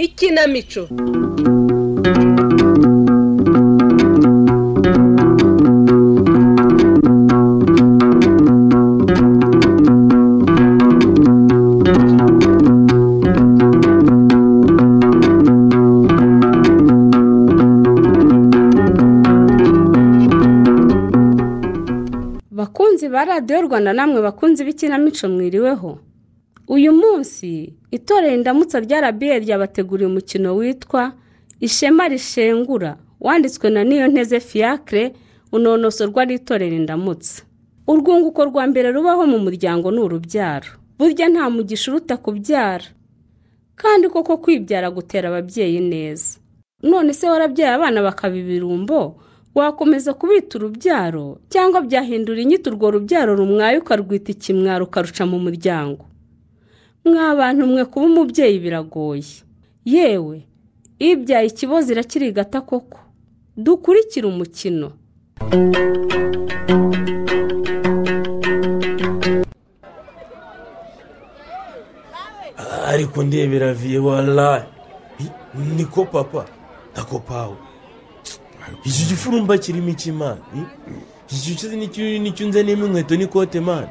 ikinamico bakunzi ba radiyo rwanda namwe bakunzi b'ikinamico mwiriweho uyu munsi itorero indamutsa rya rabiye ryabateguriye umukino witwa ishema rishengura wanditswe na niyo nteze fiacre unonosorwa n'itorero indamutsa urwunguko rwa mbere rubaho mu muryango ni urubyaro burya nta mugisha uruta kubyara kandi koko kwibyara gutera ababyeyi neza none se warabyaye abana bakaba ibirumbo wakomeza kubita urubyaro cyangwa byahindura inyito urwo rubyaro rumwaye ukarwita ikimwaro ukaruca mu muryango mwa bantu mwe kuba umubyeyi biragoye yewe ibyaye ikibozi irakirigata koko dukurikire umukino ariko ndebera viye warayi niko papa tako pawe iki gifurumba kirimo iki mani iki gicuzi nicyo nzaniyemo inkweto n'ikote mani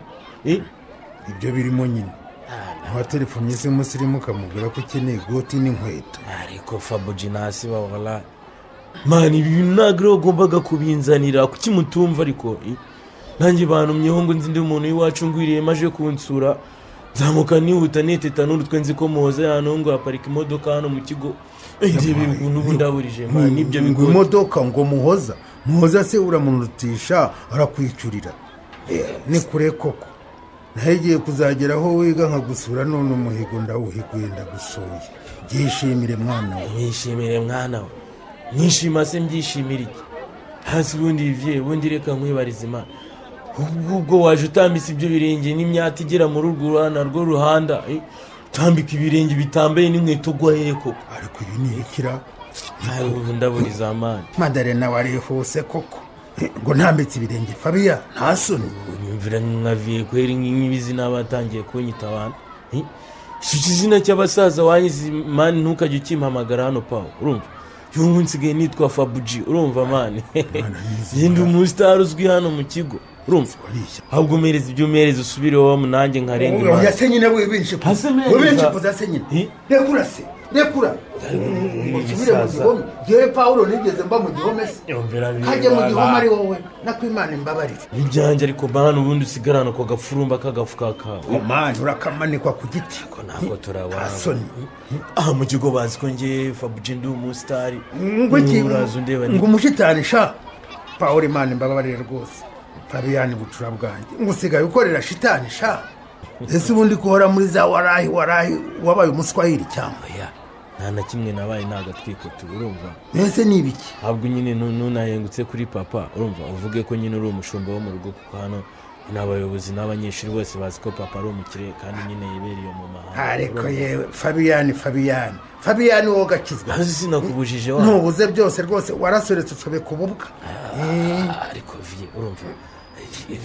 ibyo birimo nyine nta telefone ze musirimu ukamubwira ko ukeneye goti n'inkweto ariko fabuji nasi wa warayi mani ibi ntabwo rero wagombaga kubinzanira kuki mutumva ariko nanjye bantumyeho ngo nzi undi muntu w'iwacu ngwiriyemo aje kunsura nzamuka nihuta neteta n'urutwe nzi ko muhoze hano ngo haparika imodoka hano mu kigo ndebe ukuntu ubu ndaburije mani ibyo ngo bigoye imodoka ngo muhoza muhoza se uramurutisha arakwicurira ni kure koko nawe igiye kuzagera aho wiga nkagusura none umuhigo ndawuhiguye ndagusuye byishimire mwana we mwishimire mwana we mwishima se mbyishimire iki hasi ubundi bivye ubundi reka nkwibariza imana ubwo ubwo waje utambitse ibyo birenge n'imyata igera muri urwo ruhana rwo ruhanda eh, utambika ibirenge bitambaye n'inkweto ugwa hehe koko ariko ibi ni ibikira hari ubu ndaburiza amani madarena warihuse koko ngo ntambitse ibirenge fabiya ntasoni unyumvira nka viye kweri nk'ibizi n'abatangiye kunyita abantu eh? iki kizina cy'abasaza wanyize mani ntukajye ukimpamagara hano pawe urumva uyu munsi nsigaye nitwa fabuji urumva mani nizera. yenda umusitari uzwi hano mu kigo urumva warishya ahubwo umereze ibyo umereze usubire iwawe nanjye nkarenga oya imanza se nyine wibinshikuza Hasi meza. wibinshikuza se nyine Hi? rekura se rekura usubire mu ibisaza. gihome yewe pawulo nigeze mba mu gihome se yomvera biba kajya mu gihome ari wowe nakwimana imbabarire ibyanjye ariko mani ubundi usigarana ako gafurumba k'agafuka kawe mani urakamanikwa ku giti ko ntabwo turabana hasoni aha mu kigo bazi ko ngewe fabuji ndi umusitari ngo iki uraza undeba ngo umushitani sha pawulo imana imbabarire rwose fabiyani bucura bwanjye ngo usigaye ukorera shitani sha ese ubundi kuhora muri za warahi warahi wabaye umuswahili cyangwa oya nta na kimwe nabaye nagatwiko tu urumva mbese ni ibiki ntabwo nyine nu- nunahengutse kuri papa urumva uvuge ko nyine uri umushumba wo mu rugo kuko hano ni abayobozi n'abanyeshuri bose bazi ko papa ari umukire kandi nyine yibereye mu mahanga ariko urumva? yewe fabiyani fabiyani fabiyani wowe ugakizwa hasi sinakubujije wa ntubuze byose rwose warasoretse usobeka ububwa ariko viye urumva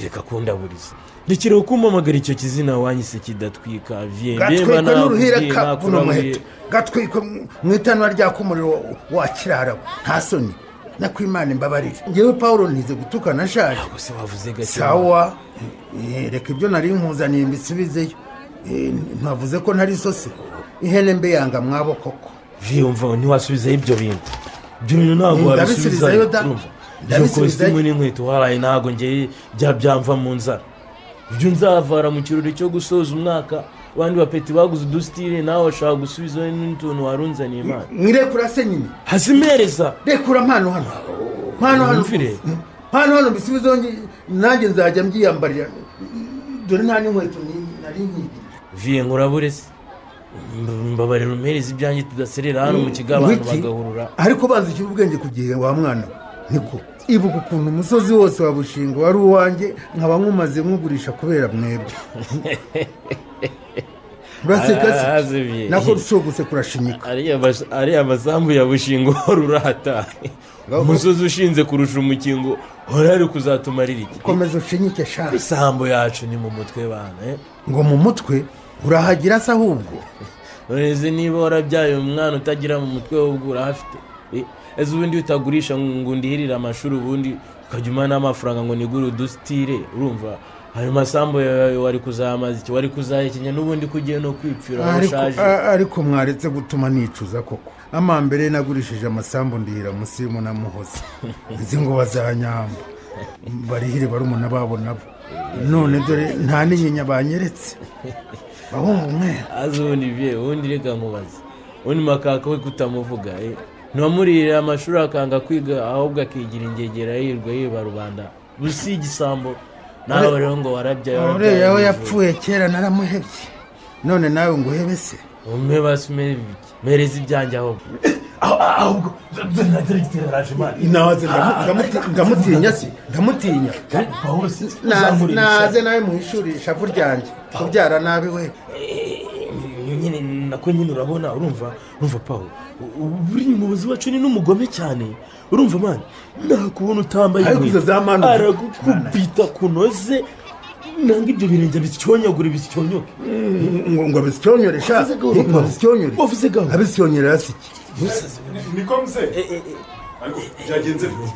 reka kundaburiza rekera kumpamagara icyo kizina wanyise kidatwika viye gatwikwe n'uruhira nakubwiye, kabuno nakurabuye. muheto gatwikwe mu- mu itanura ryaka umuriro wa kirarawe nta soni nakwimana imbabarire ngewe paul ntize gutukana nshaje ntabwo se wavuze gake sawa eh, reka ibyo nari nkuzaniye mbisubizeyo Eh, ntavuze ko ntari sose ihene mbe yanga mwabo koko viye umva ntiwasubizaho ibyo bintu ibyo bintu ntabwo Ndabisubizayo wabisubizayo da. urumva iyo Ndabisubizayo. kositimu n'inkweto waraye ntabwo ngewe bya byamva mu nzara ibyo nzavara mu kirori cyo gusoza umwaka abandi bapeti baguze udusitire nawe washaka gusubizaho n'utuntu warunzaniye imana mwirekura se nyine hazimereza rekura mpano hano mpano hano Wumvire. mpano hano mbisubizeho ngi- nanjye nzajya mbyiyambarira dore nta n'inkweto ni- nari nkigiriye viye nkurabure se Mb- mbabarira umpereza ibyanjye tudaserera hano mu kigo abantu Wiki. bagahurura ariko banzikira ubwenge ku gihe wa mwana we. niko ibuka ukuntu umusozi wose wa bushinga wari uwanjye nkaba nkumaze nkugurisha kubera mwebwe uraseka Ah, se Xavier. nako rushobose kurashinyika ariya mas- ariya masambu ya bushingo wari urata umusozi ushinze kurusha umukingo wari ari kuzatumarira iki komeza ushinyike shani isambu yacu ni mu mutwe bana eh? ngo mu mutwe urahagira se ahubwo ureze niba warabyaye umwana utagira mu mutwe w'ubwo urahafite Eh, ese ubundi utagurisha ngo ndihirire amashuri ubundi ukajya umana amafaranga ngo nigure udusitire urumva ayo masambu yawe wari kuzamaza iki wari kuzahekenya n'ubundi ko ugiye no kwipfira aho Ariko- ushaje a- ariko mwaretse gutuma nicuza koko amambere nagurishije amasambu ndihira musimu na muhoza nzi ngo bazanyamba barihire barumuna babo nabo none dore nta n'inyinya banyeretse bahungu mwera azi ubundi bye ubundi reka nkubaze ubundi makaka we kutamuvuga eh? ntiwamurihira amashuri akanga kwiga ahubwo akigira ingegera yirwa yiba rubanda busi igisambo nawe rero ngo warabyaye warabyaye uriya we wivuye. yapfuye kera naramuhebye none nawe ngo uhebe se umwe basi umere ibiki mereza ibyanjye ahubwo ahubwo ntateragitera raje imana naze ndamutinya se ndamutinya pawulo Naze- naze nawe mu ishuri ishavu ryanjye kubyara nabi we nyine nako nyine urabona urumva urumva pawulo buriya umuyobozi wacu ni n'umugome cyane urumva mani nakubona utambaye Ariko inkweto. izo za manu- aragukubita kunoze nanga ibyo birenge bisyonyagure bisyonyoke ngo ngo abisyonyore sha Wavuze gaho, Papa. ngo abisyonyore Wavuze gaho. abisyonyore hasi niko mzee ariko byagenze bite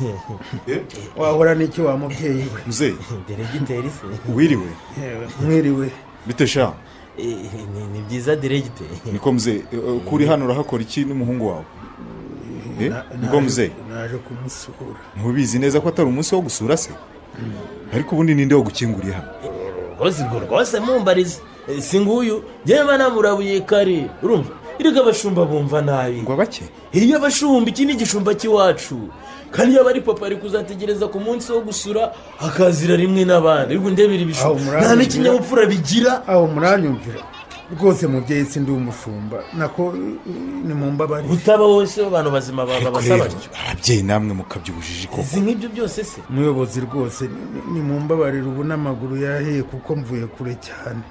Eh? wahora n'iki wa mubyeyi we mzee deregiteri se wiriwe Yewe, mwiriwe bite sha ni byiza deregiteri niko mzee eh, eh, ko uri hano urahakora iki n'umuhungu wawe Eh? niko mzee naje kumusura ntubizi neza ko atari umunsi wo gusura se ariko ubundi ninde wagukinguriye hano rwose urwo rwose mumbarize Eh, si nguyu yewe namurabuye kare urumva erega abashumba bumva nabi ngo bake iyo abashumba iki ni igishumba cy'iwacu kandi yaba ari papa ari kuzategereza ku munsi wo gusura akazira rimwe n'abandi ariko ndebera Aho ibishumba muranyumvira? nta n'ikinyabupfura bigira aho muranyumvira rwose mubyeyi si ndi umushumba nako ni mu mbabare utaba wose abantu bazima baba basaba rero, batyo ababyeyi namwe mukabya ubujiji koko izi nk'ibyo byose se umuyobozi rwose ni- ni mu mbabarire ubu n'amaguru yahiye kuko mvuye kure cyane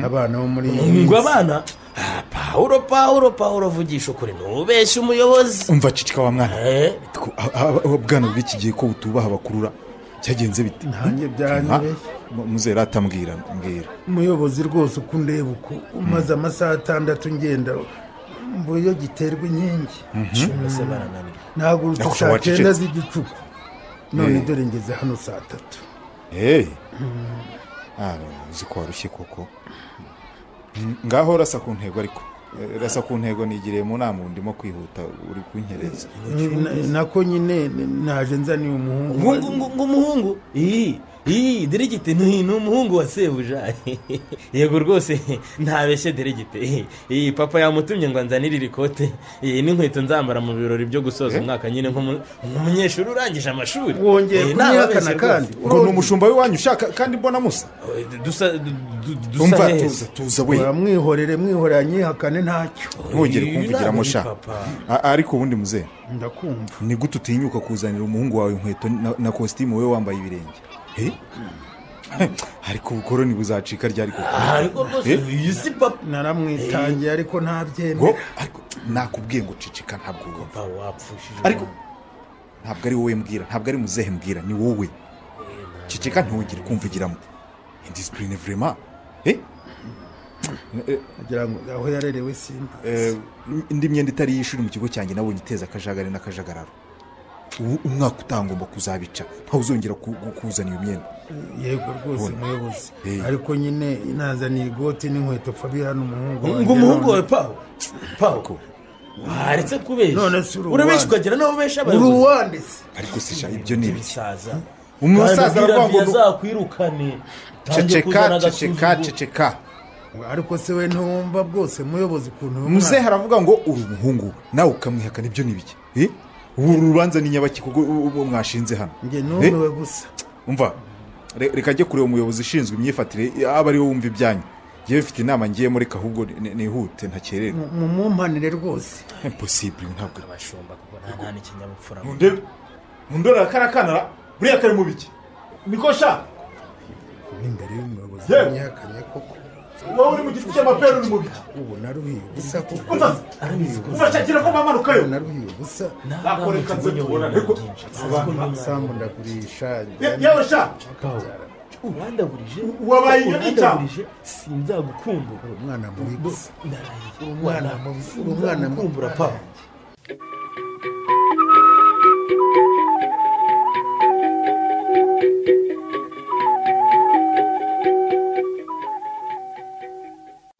abana bo muri iyi ngo minsi- abana Ah, pawuro pawuro pawuro vugisha ukuri ntubeshye umuyobozi umva cicika wa mwana Eh, Ko- a- a- a- bwana bw'iki gihe ko butubaha abakurura cyagenze bite nanjye Ah, byanyobeye mu- muzera atambwira mbwira umuyobozi rwose uko undeba uko umaze amasaha atandatu ngenda mbuyo giterwa inkingi shunga se barananirwa nahagurutse Nyakubahwa saa wacecetse. cyenda z'igicuku none Eh. dore ngeze hano saa tatu hey Ah, uzi ko warushye koko Mm, ngaho rasa ku ntego ariko Eh, rasa ku ntego nigiriye mu nama ubu ndimo kwihuta uri kunkereza Na- nako nyine naje nzaniye umuhungu ngo ngo- ngo umuhungu iyi iyi deregite ni ni umuhungu wa sebuja yego rwose ntabeshye deregite Iyi- iyi papa yamutumye ngo anzanire iri kote iyi n'inkweto nzambara mu birori byo gusoza umwaka nyine nk'umu- nk'umunyeshuri urangije amashuri wongeye Eh, kunyihakana ntababeshye kandi ngo ni umushumba w'iwanyu ushaka kandi mbona musa rwose. Eh, dusa du- du- dusa umva tuza neza tuza we mwihorere mwihorere anyihakane ntacyo ntugere Uyu kumvigiramo ni sha papa. A- ariko ubundi muzee ndakumva ni gute utinyuka kuzanira umuhungu wawe inkweto na- na kositimu we wambaye ibirenge Eh? ariko ubukoroni buzacika ryari koko Ah, ariko rwose Eh? uyu si papa naramwitangiye ariko ngo ntabyemera ariko nakubwiye ngo cicika ntabwo ugomba Papa, wapfushije ariko ntabwo ari wowe mbwira ntabwo ari muzehe mbwira ni wowe cicika ntongere kumvugiramo indisipurine vurema Eh? Eh, ngira ngo aho yarerewe simba eh, indi myenda itari iy'ishuri mu kigo cyanjye nabonye iteza akajagari n'akajagararo ubu umwaka utangomba kuzabica ntawe uzongera ku- ku- kuzana iyo myenda yego rwose muyobozi Eh. ariko nyine nazaniye igoti n'inkweto fabihano umuhungu ngo wanjye umuhungu none- wawe pawo pawo waretse None si kubesha uri urabesha uwanjye. ukagira n'abo besha uri abayobozi uwanditse ariko sisha ibyo ni ibiki umusaza umusaza aravuga ngo azakwirukane ceceka ceceka ceceka ariko se we ntiwumva bwose muyobozi ukuntu uyu muzehe aravuga ngo uri umuhungu we nawe ukamwihakana ibyo ni ibiki Eh? ubu urubanza ni nyabaki kuko u- u- mwashinze hano mwana- njye Eh? numiwe gusa umva re- reka ajye kureba umuyobozi ushinzwe imyifatire aba ariwe wumva ibyanyu yewe mfite inama ngiyemo reka ahubwo ni- nihute ntakererwe Mu- mumumpanire rwose impossible ntabwo abashumba kuko nta nta n'ikinyabupfura Nundebe. undora kariya kana ra buriya kari mu biki niko sha kuba imbere y'umuyobozi Yewe. yanyakanye koko wowe uri mu giti cy'amapera uri mu biki ubona ruhiye ubusa koko umva ruhiye umva ubusa shakira ko bamanukayo ubona ruhiye ubusa nakoreka nze tubona ariko sambu ndagurisha Ye- yewe sha urandagurije Wabaye inyoni cyane. urandagurije sinzagukumbura umwana mubi gusa ndaraye umwana mubi umwana mubi sinzagukumbura pa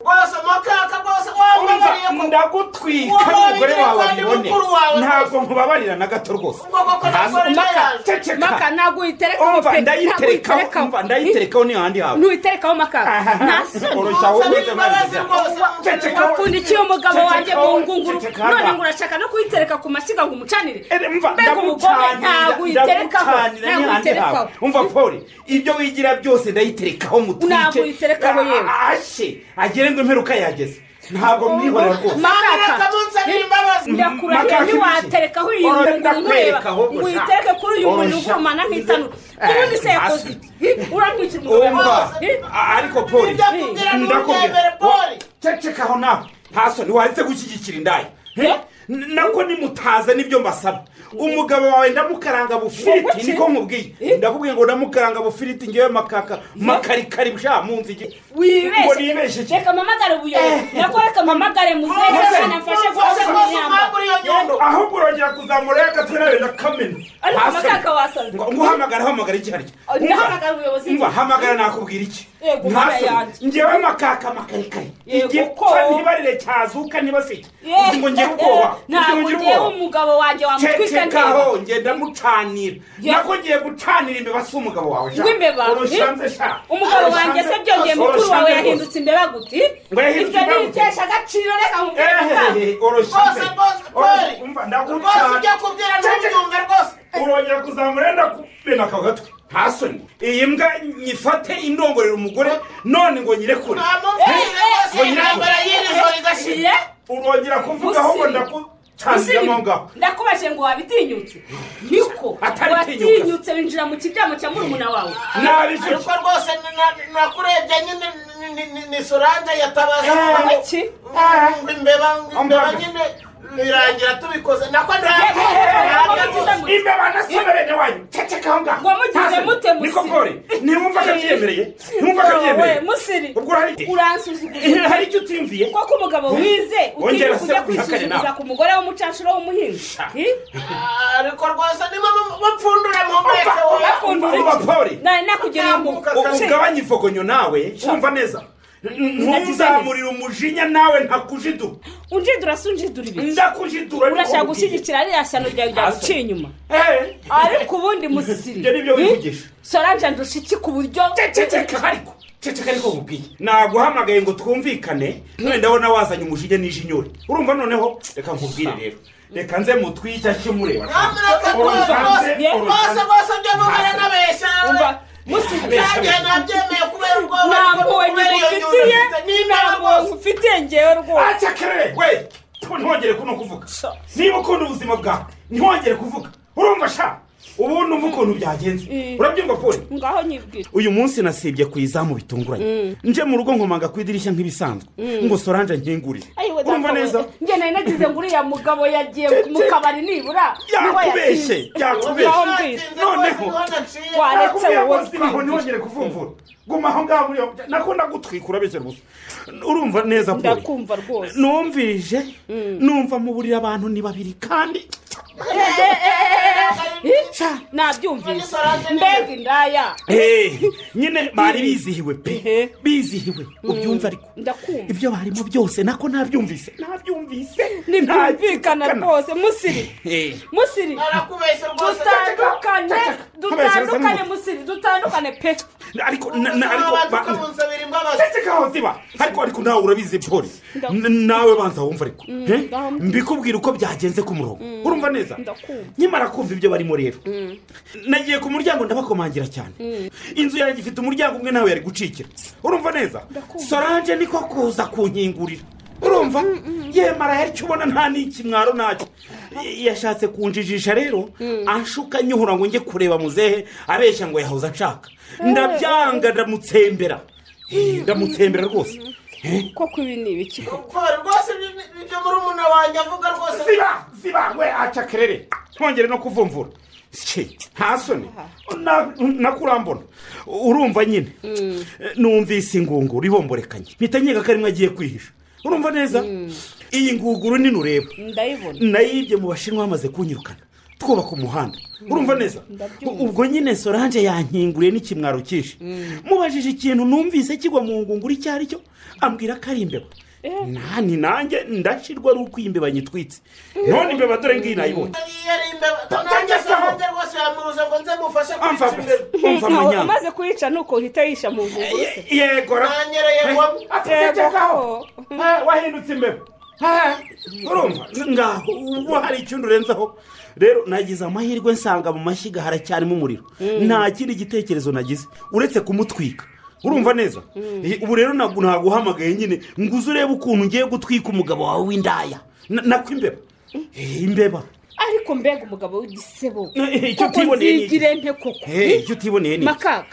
rwose mukaka rwose wababariye Urumva, ku ndagutwika Wowe n'umugore wawe wabibwiye kandi abibone mukuru wawe ntabwo nkubabarira na gato rwose Ubwo koko Ntabwo- nagore Maka, yaje. ceceka. maka ntabwo uyiterekaho umva pe ndayiterekaho umva ndayiterekaho niyo handi hawe ntuyiterekaho maka nta soni oroshya wowe Nsabira imbabazi rwose. ceceka wapfundikiye umugabo Ceceka wanjye wowe, mu ngunguru ceceka none haba. ngo urashaka no kuyitereka ku mashyiga ngo umucanire Eh, umva, mbega umugore ndagucanira, ntabwo uyiterekaho ndagucanira ntabwo n'ihandi uyiterekaho hawe. umva poli ibyo wigira byose ndayiterekaho mutwike Ntabwo uyiterekaho yewe. ashe agere ngo imperuka yageze ntabwo mwihorera rwose makaka Ntabwo munsanira imbabazi. ndakurahiye Makaka ntiwaterekaho iyi Ora, ngunguru nkureba ndakwereka ahubwo ngo sha. uyitereke kuri uyu Ora, muntu sha. ugumana nk'itanu Eh, ubundi se yakoze hasi. iki uramwishyura umva umugabo Eh, a- ariko poli Ibyo akubwira ni ubyemere, Poli. cecekaho nawe nta soni waze gushyigikira indaya Eh? N- nako nimutaza nibyo mbasaba umugabo wawe ndamukaranga bufiriti Wabuki? niko nkubwiye ndakubwiye ngo ndamukaranga bufiriti ngewe makaka makarikari bwa munsi iki ngo nibeshe wibeshye iki reka mpamagare ubuyobozi nakoreka mpamagare muzehe Muzehe, kandi amfashe rwose guhasha rwose imyamba mwaguriye nyungu Yondo, ahubwo urongera kuzamura ya gatwe nawe na kamena Ariko Hasi. makaka wasaze. ngo ngo uhamagara hamagara iki hari iki? Oh, Umva, nahamagara ubuyobozi. umva hamagara nakubwira iki Yego, Nta umwana soni. yanjye. ngewe makaka makarikari Yego, ko. igipfa ntibarire cyazuka ntibasike Eh, uzi ngo ngewe eh, ubwoba uzi ngo ntabwo ngewe ngewe ubwoba umugabo wanjye wamutwika ndeba cecekaho ngenda mucanira Ye- nako ngiye gucanira imbeba si umugabo wawe sha. rw'imbeba Urushanze, eh? sha. umugabo wanjye se Urushanze, byongeye mukuru wawe urushanze yahindutse rwose. imbeba gute Ngo yahindutse ibyo imbeba ni gute? ibikesha agaciro reka nkubwire mukaka Ehehehe, Rwose, urushanze. rwose, Poli. Umva, rwose ndagucana. ibyo akubwira ntubyumve rwose urongera kuzamura yenda kumena aka gatwe nta soni iyi mbwa nyifate indongorera umugore none ngo nyirekure nta mubwize rwose Eh, eh, intambara y'iri joro igashira Ye? urongera kuvugaho ngo ndakucanira Usibye, mo ngaho ndakubajije ngo wabitinyutse niko Atari watinyutse winjira mu kiryamo cya murumuna wawe nabifite ariko rwose ni- na- nakurebye nyine ni- ni- ni- ni solange yatabaza Eh, ngo- iki ngo imbeba ngo imbeba Ambwira. nyine birangira tubikoze nako Ngo ntabwo bagize ngo- imbeba nasome bene wanyu ceceka aho ngaho Ngo mugize Nta soni. mute musi. niko kore ntiwumva ko abyemereye ntiwumva ko Wowe, abyemereye musiri ubwo hari uransuzugura hari icyo utimviye koko umugabo wize Wongera utinya se kujya kubyihakane kwisuzuguza nawe. ku mugore w'umucanshuro w'umuhinzi Sha. Eh? ariko rwose niba bapfundura mu mwete wowe Bakunda Umva, iki? Paul. nari nakugiriye impuhwe U- ugabanye ifogonyo nawe wumva neza ntuzamurire umujinya nawe ntakujidura unjidura si unjidura ibiki ndakujidura niko urashaka nkubwiye. gushyigikira ririya shyano ryawe ryaguciye inyuma Eh, ariko ubundi musiri Ibyo ni byo wivugisha. soranje ndusha iki ku buryo ceceka ariko ceceka ariko nkubwiye naguhamagaye ngo twumvikane none ndabona wazanye umujinya n'ijinyori urumva noneho reka nkubwire rero reka nze mutwike akimureba nyamuneka rwose Urusanze, rwose urusanze. rwose ibyo mubwira n'abeshya umva musiri nanjye nabyemeye kubera ubwoba ariko ntabwo kubera iyo nyungu ngufitiye mfite n'imbeba ntabwo rwose ngufitiye ngewe rwose acakare we ntwongere kuno kuvuga niba ukunda ubuzima bwawe ntwongere kuvuga urumva sha ubu numva ukuntu byagenze Mm. urabyumva pole ngaho nyibwira uyu munsi nasibye ku izamu bitunguranye nje mu rugo nkomanga ku idirishya nk'ibisanzwe ngo sorange nkingurire ayiwe urumva neza njye nari nagize ngo uriya mugabo yagiye Cece. mu kabari nibura niho yatinze. yakubeshye yakubeshye Ngaho mbwira. Natinze rwose, Noneho. niho naciye. Wa- Aretse Nakubwiye wowe ngo singaho ntihongere kuvumvura guma aho ngaho muri iyo- nakunda gutwikura bese rwose urumva neza Poli? ndakumva rwose numvirije numva muburira abantu ni babiri kandi Sha. None nabyumvise Solange ni- mbega indaya Eh, nyine bari bizihiwe pe Ehe. bizihiwe ubyumva ariko ndakumva ibyo barimo byose nako nabyumvise nabyumvise ntibyumvikana Ntabyumvikana. rwose musiri Eh. musiri narakubeshye rwose dutandukane dutandukane Kubeshya, musiri dutandukane pe ariko na- na- ariko ba- ukamunsabira imbabazi cecekaho ziba ariko ariko nawe urabizi poli Ndakumva. N- nawe banza wumva ariko Eh? ndakumva. mbikubwira uko byagenze ku murongo urumva neza Ndakumva. nyamara kumva ibyo barimo rero nagiye ku muryango ndabakomangira cyane inzu yanjye ifite umuryango umwe nawe yari gucikira urumva neza Ndakumva. sorange niko kuza kunkingurira urumva yemara yari icyo ubona nta n'ikimwaro ntacyo yashatse kunjijisha rero anshuka nyihura ngo njye kureba muzehe abeshya ngo yahoze ashaka ndabyanga ndamutsembera Eh, ndamutsembera rwose koko ibi ni ibiki koko Ko rwose ibi- ibi- ibyo muri umuna wanjye avuga rwose ziba ziba we aca kerere twongere no kuvumvura Ki, nta soni Na- nakurambona urumva nyine numvise ingunguru ibomborekanye mpita nyiga ko arimwe agiye kwihisha urumva neza iyi ngunguru nini ureba ndayibona nayibye mu bashinwa bamaze kunyirukana twubaka umuhanda urumva neza ndabyumva. ubwo nyine solange yankinguriye n'ikimwaro cyinshi mubajije ikintu numvise kigwa mu ngunguru icyo ari cyo ambwira ko ari imbeba nani nanjye ndashirwa ari uko iyi mbeba nyitwitse none imbeba dore ngiyi nayibonye iyo ari imbeba Tangiye nanjye sawa. sorange rwose yamuruza ngo nze mufashe amva kwica imbeba umva amanyanga amaze kuyica ni uko uhita yisha mu ngunguru se yegora nanyereye ngwamo ategekaho wahindutse imbeba Ha, urumva ngaho ubu hari icyo urenzaho rero nagize amahirwe nsanga mu mashyiga haracyarimo umuriro nta kindi gitekerezo nagize uretse kumutwika urumva neza Eh, ubu rero ntabwo naguhamagaye nyine ngo uze urebe ukuntu ngiye gutwika umugabo wawe w'indaya Na- nako imbeba Eh, imbeba ariko mbega umugabo w'igisebo Eh, icyo koko utiboneye ni iki? nzigire nte koko Eh, icyo utiboneye ni iki? makaka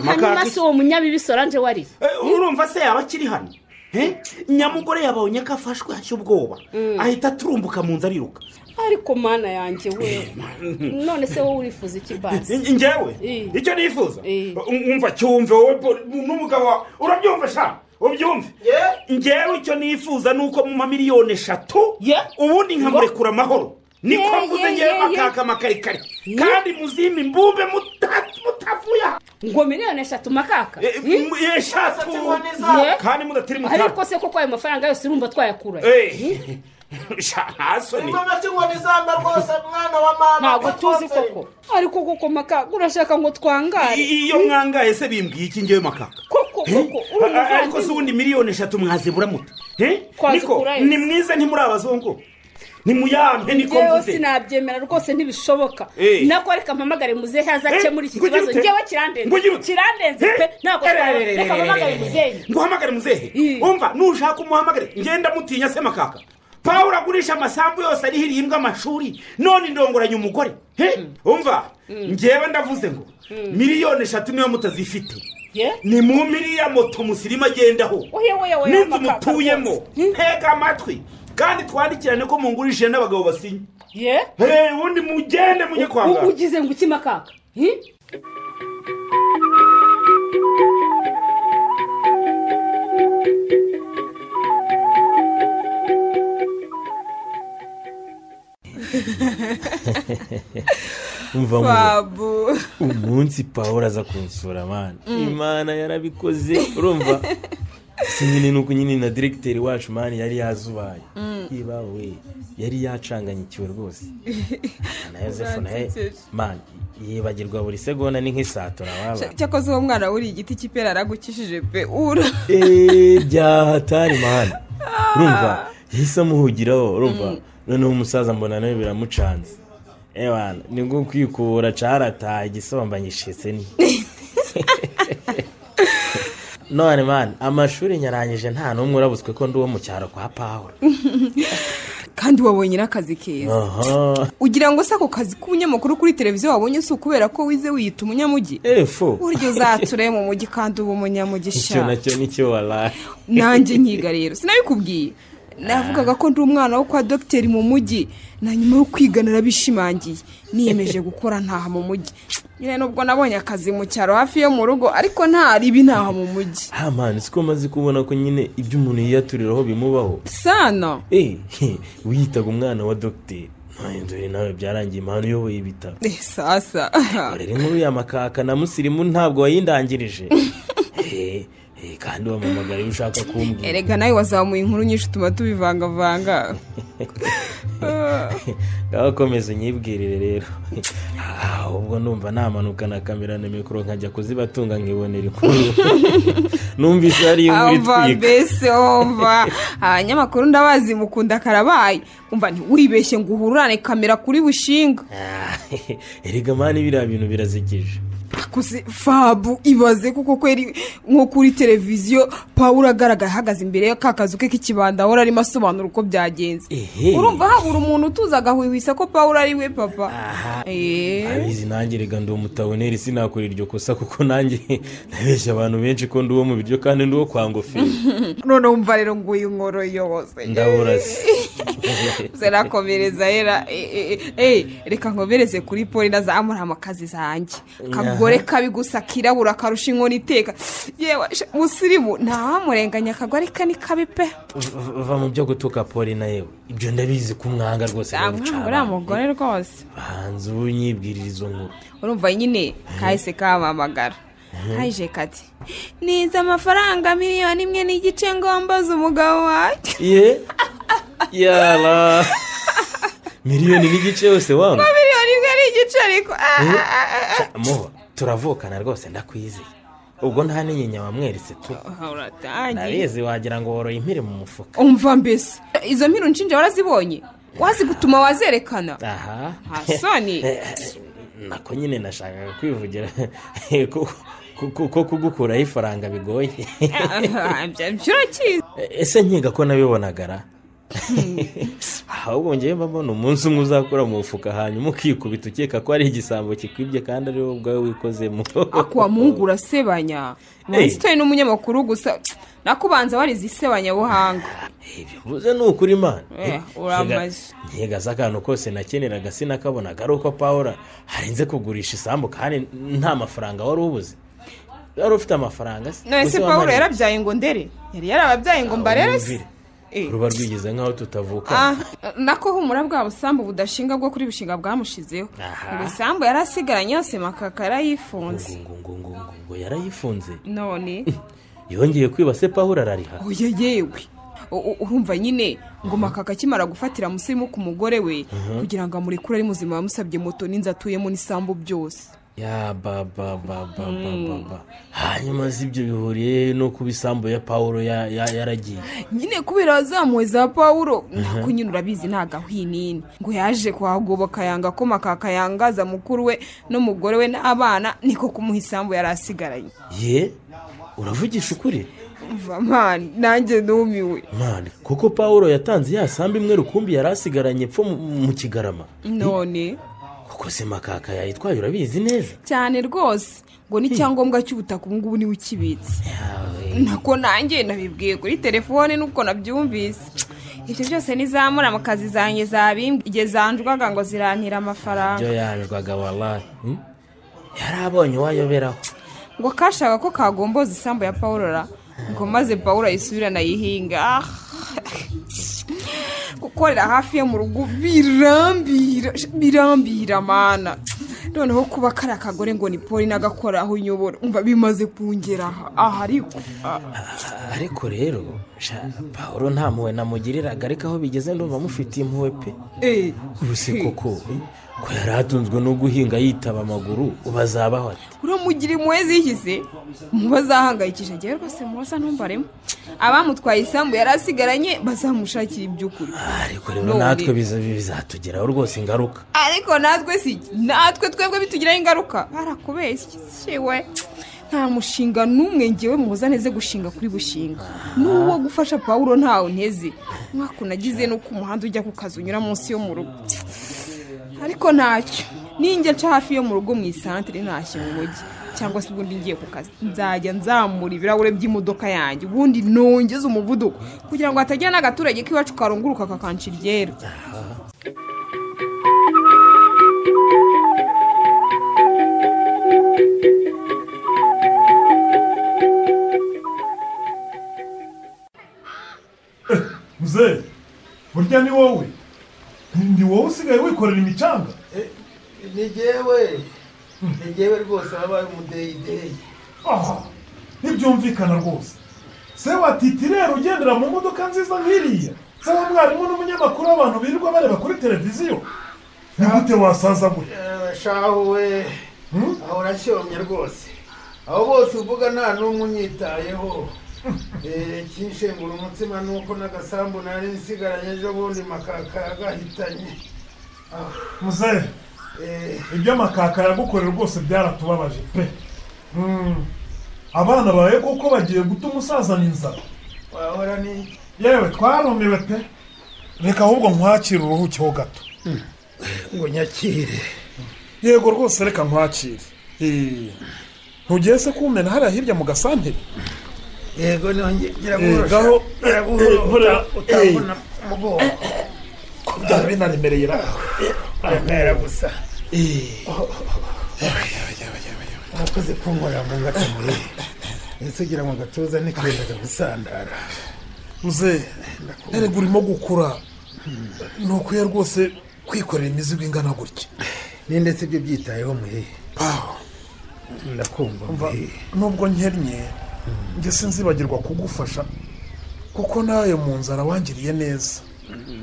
makaka. hanyuma si uwo munyabibi sorange wari Eh, urumva se yaba akiri hano Eh, nyamugore yabonye ko afashwe ashya ubwoba ahita aturumbuka mu nzu ariruka ariko mana yanjye we none se wowe urifuza iki basi njyewe Eh. icyo nifuza Eh. wumva cyumve wowe po- n'umugabo wawe urabyumva sha ubyumve njyewe icyo nifuza ni uko mu mamiliyoni eshatu Ye. ubundi nkamurekura amahoro niko Ye, mvuze ye, njyewe ye, makaka amakarikari kandi muzime imbumbe muta- mutavuye aha ngo miliyoni eshatu makaka Eh, Eh? m- eshatu Ye. kandi mudatiri mu ariko se koko ayo mafaranga yose urumva twayakura ntasoni ingoma cy'inkoni zamba rwose mwana wa mama ntabwo tuzi koko ariko koko makaka urashaka ngo twangare iyo mwangaye se bimbwiye iki njyewe makaka koko koko uri ariko si umuvandimwe ubundi miliyoni eshatu mwazibura muto niko Twazikura yose. ni mwiza ntimuri abazungu nimuyampe niko ngewe mvuze sinabyemera rwose ntibishoboka Eh. nako reka mpamagare muzehe azakemura iki Eh, ngo ugire kibazo ute? ngewe Ngo ugire kirandenze ute? kirandenze pe Eh, ntabwo eh, twabona. eh, eh, reka eh, mpamagare eh, muzehe nguhamagare muzehe Eh. umva nushaka umuhamagare ngenda mutinya se makaka pawulo agurisha amasambu yose arihiriye imbwa amashuri none indongoranya umugore He? umva ngewe ndavuze ngo miliyoni eshatu niyo mutazifite Ye? ni mu miriya moto musirimu agendaho Oya, oya, oya, n'inzu makaka mutuyemo rwose. Hmm? ntega amatwi kandi twandikirane ko mungurishije n'abagabo basinye ye Hey, ubundi mugende mujye kwa ubu muganga ugize ngo iki makaka Eh? umva muze babu umunsi pawulo aza kunsura mani imana yarabikoze urumva si nyine nuko nyine na diregiteri wacu mani yari yazubaye ibawe yari yacanganyikiwe rwose na yosefu nawe Uransekeje. mani yibagirwa buri segonda ni nk'isatura waba cyakoze uwo mwana wuriye igiti cy'ipera aragukishije pe ura eee byahatari mani urumva yahise amuhugiraho urumva noneho umusaza mbona nawe biramucanze ewana nibwo kwikura carataha igisambanyishitse ni none mani amashuri nyarangije nta n'umwe urabutswe ko ndi uwo mu cyaro kwa pawulo kandi wabonye n'akazi keza aha ugira ngo se ako kazi k'ubunyamakuru kuri televiziyo wabonye si ukubera ko wize wiyita umunyamugi efu burya uzature mu mujyi kandi uba icyo umunyamugisha nacyo nicyo waraye nanjye nkiga rero sinabikubwiye navugaga ko ndi umwana wo kwa dogiteri mu mujyi na nyuma yo kwiga narabishimangiye niyemeje gukora ntaha mu mujyi nyine nubwo nabonye akazi mu cyaro hafi yo mu rugo ariko nta ribi ntaha mu mujyi ha mani siko maze kubona ko nyine ibyo umuntu yiyaturiraho bimubaho sana Eh, wiyitaga umwana wa dogiteri none dore nawe byarangiye impano uyoboye ibitaro Eh, sasa rero inkuru ya makaka na musirimu ntabwo wayindangirije Eh, eh, kandi wamamagara iyo ushaka kumbwira erega nawe wazamuye inkuru nyinshi utuma tubivangavanga ngaho komeza unyibwirire rero Ah, ubwo ndumva namanuka na kamera na mikoro nkajya kuzibatunga nkibonera inkuru numvise hari inkuru ava itwika mbese ova abanyamakuru ndabazi mukunda karabaye umva ntiwibeshye ngo uhurane kamera kuri bushinga Ah, erega mani biriya bintu birazikije akuze fabu ibaze kuko kweri nko kuri televiziyo pawuro agaragara ahagaze imbere ya ka kazu ke k'ikibanda ahora arimo asobanura uko byagenze Ehe. urumva habura umuntu utuza agahwihwisa ko pawuro ari we papa eee abizi nanjye reka ndi umutaboneri sinakora iryo kosa kuko nanjye nabeshya abantu benshi ko ndi uwo mu biryo kandi ndi uwo kwa ngofero none wumva rero ngo uyu nkoro yose ndabura se zerakomereza era eh, eh, eh, reka nkomereze kuri poli nazamura amakazi zanjye akagore kabi gusa kirabura karusha inkono iteka yewe sha- musirimu ntawamurenganya akagore ke ni kabi pe va mu byo gutuka poli na yewe ibyo ndabizi ko umwanga rwose zamwanga uriya mugore rwose hanze ubu nyibwirira izo nkuru urumva nyine kahise kahamamagara kaje kati niza amafaranga miliyoni imwe n'igice ngombaza umugabo wanjye ye yara miliyoni n'igice yose wanga miliyoni imwe n'igice ariko ah, ah, ah, ah. muba turavukana rwose ndakwizeye ubwo nta n'inyinya wamweretse tu uratangiye ndabizi wagira ngo woroye impiri mu mufuka umva mbese izo mpiru nshinja warazibonye wazi gutuma wazerekana aha hasoni nako nyine nashakaga kwivugira ko- ko- ko- ko kugukuraho ifaranga bigoye urakizi ese nkiga ko nabibonagara ahubwo ngewe mba mbona umunsi umwe uzakura mu mufuka hanyuma ukikubita ukeka ko ari igisambo kikwibye kandi ari wowe ubwawe wikozemo akuwa mungu urasebanya umunsi utoye n'umunyamakuru gusa nakubanza warize isebanyabuhanga ibyo mvuze ni ukuri imana Eh, uramaze. nkiga z'akantu kose nakeneraga sinakabonaga ari uko pawura harenze kugurisha isambu kandi nta mafaranga wari ubuze wari ufite amafaranga se none se Uzi pawulo wamaranye- yarabyaye ngo ndere yari yarababyaye ngo mbarere se Wumvire. Eh. ruba rwigeze nk'aho tutavuka Ah, nako humura bwa busambu budashinga bwo kuri bushinga bwamushizeho Aha. ibisambu yari asigaranye yose makaka yarayifunze ngo ngo ngo ngo ngo yarayifunze none yongeye kwiba se pawura arariha oya yewe U- u- urumva nyine ngo makaka akimara gufatira musirimu ku mugore we kugira ngo amurekure ari muzima yamusabye moto n'inzu atuyemo n'isambu byose ya ba ba ba ba ba ba ba hanyuma si ibyo bihuriye no kuba isambu ya pawuro ya- ya- yaragiye nyine kubera wazamuwe za pawuro nako nyine urabizi ni agahwinini ngo yaje kuhagoboka yanga ko makaka yangaza mukuru we n'umugore we n'abana niko kumuha isambu yari asigaranye ye uravugisha ukuri umva mani nanjye numiwe mani kuko pawuro yatanze ya sambu imwe rukumbi yari asigaranye epfo mu- mu kigarama none kuko se makaka yayitwaye urabizi neza cyane rwose ngo n'icyangombwa cy'ubutaka ubu ngubu niwe ukibitse yawe nako nanjye nabibwiye kuri telefone nuko nabyumvise ibyo byose nizamura mu kazi zanjye zabimbwe igihe zanjwaga ngo zirantira amafaranga ibyo yanjwaga warayi yari abonye uwayoberaho ngo kashaka ko kagomboza isambu ya pawurora ngo maze pawuro ayisubirane ayihinga Ah! gukorera hafi yo mu rugo birambira birambira mana noneho kuba kari akagore ngo ni poli n'agakora aho unyobora umva bimaze kungera aha aha ariko ariko rero sha, pawuro nta mpuhwe namugiriraga ariko aho bigeze ndumva amufitiye impuhwe pe Eh, ubu se koko eh, ko yari atunzwe no guhinga yitaba amaguru ubu azabaho ate uramugira impuhwe zihize muba azahangayikisha njyewe rwose mubaza ntumbaremo abamutwaye isambu yari asigaranye bazamushakira iby'ukuri ariko rero None. natwe biza- bizatugeraho rwose ingaruka ariko natwe si natwe twebwe bitugiraho ingaruka barakubeshye siwe nta mushinga n'umwe ngewe muza neze gushinga kuri bushinga n'uwo gufasha pawuro ntawe nteze umwaka unagize nuko umuhanda ujya ku kazi unyura munsi yo mu rugo ariko ntacyo ninjya nca hafi yo mu rugo mu isantire ntashye mu mujyi cyangwa se ubundi ngiye ku kazi nzajya nzamura ibirahure by'imodoka yanjye ubundi nongeze umuvuduko kugira ngo hatagira n'agaturage k'iwacu karunguruka kakanca iryera muzehe burya ni wowe Ni- ni wowe usigaye wikorera imicanga ni jyewe ni jyewe rwose wabaye umudeyideyi aha ntibyumvikana rwose se watiti rero ugendera mu modoka nziza nk'iriya se wa mwarimu n'umunyamakuru w'abantu birirwa bareba kuri televiziyo ni gute wasaza gutya Eh, shahu we Hmm? aho urashyomye rwose abo bose uvuga nta n'umwe unyitayeho Eh, ikinshengura umutima ni uko n'agasambu nari nsigaranye ejo bundi makaka yagahitanye muzehe iby'amakaka yagukorera rwose byaratubabaje pe Mm. abana bawe kuko bagiye guta umusazana inzara wahora ni yewe twarumiwe pe reka ahubwo nkwakire uruhukiho gato ngo nyakire yego rwose reka nkwakire Eh, ntugiye se kumena hariya hirya mu gasantere yego nongera Eh, gaho- eh, iraguhora nkora- utabona umugongo ko byaba binaremereye ra uramera gusa Eh, urakoze kunkorera ngo ngatamuye ese ugira ngo agatuza ntikendaga gusandara muze erega urimo gukura ni ukwiye rwose kwikorera imizigo ingana gutya ninde se ibyo byitayeho muhe ndakumva Umva, muhe nubwo nkennye njye sinzibagirwa kugufasha kuko nawe mu nzara wangiriye neza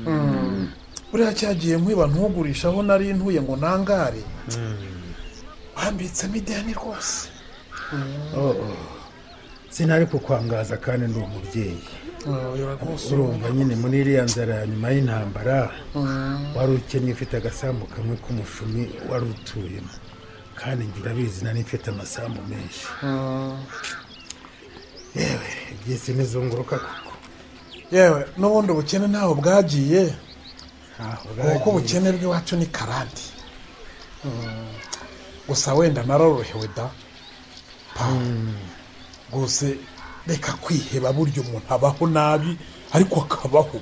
Mm. buriya cyagiye nkwiba ntugurisha aho nari ntuye ngo nangare wambitsemo ideni rwose sinari kukwangaza kandi ndi umubyeyi Oya, rwose urumva nyine muri iriya nzara ya nyuma y'intambara wari ukennye ufite agasambu kamwe k'umushumi wari utuyemo kandi njye urabizi nari mfite amasambu menshi yewe iby'isi ntizunguruka koko yewe n'ubundi ubukene ntaho bwagiye ntaho kuko ubukene bw'iwacu ni karande Mm. gusa wenda narorohewe da Pa. rwose reka kwiheba burya umuntu abaho nabi ariko akabaho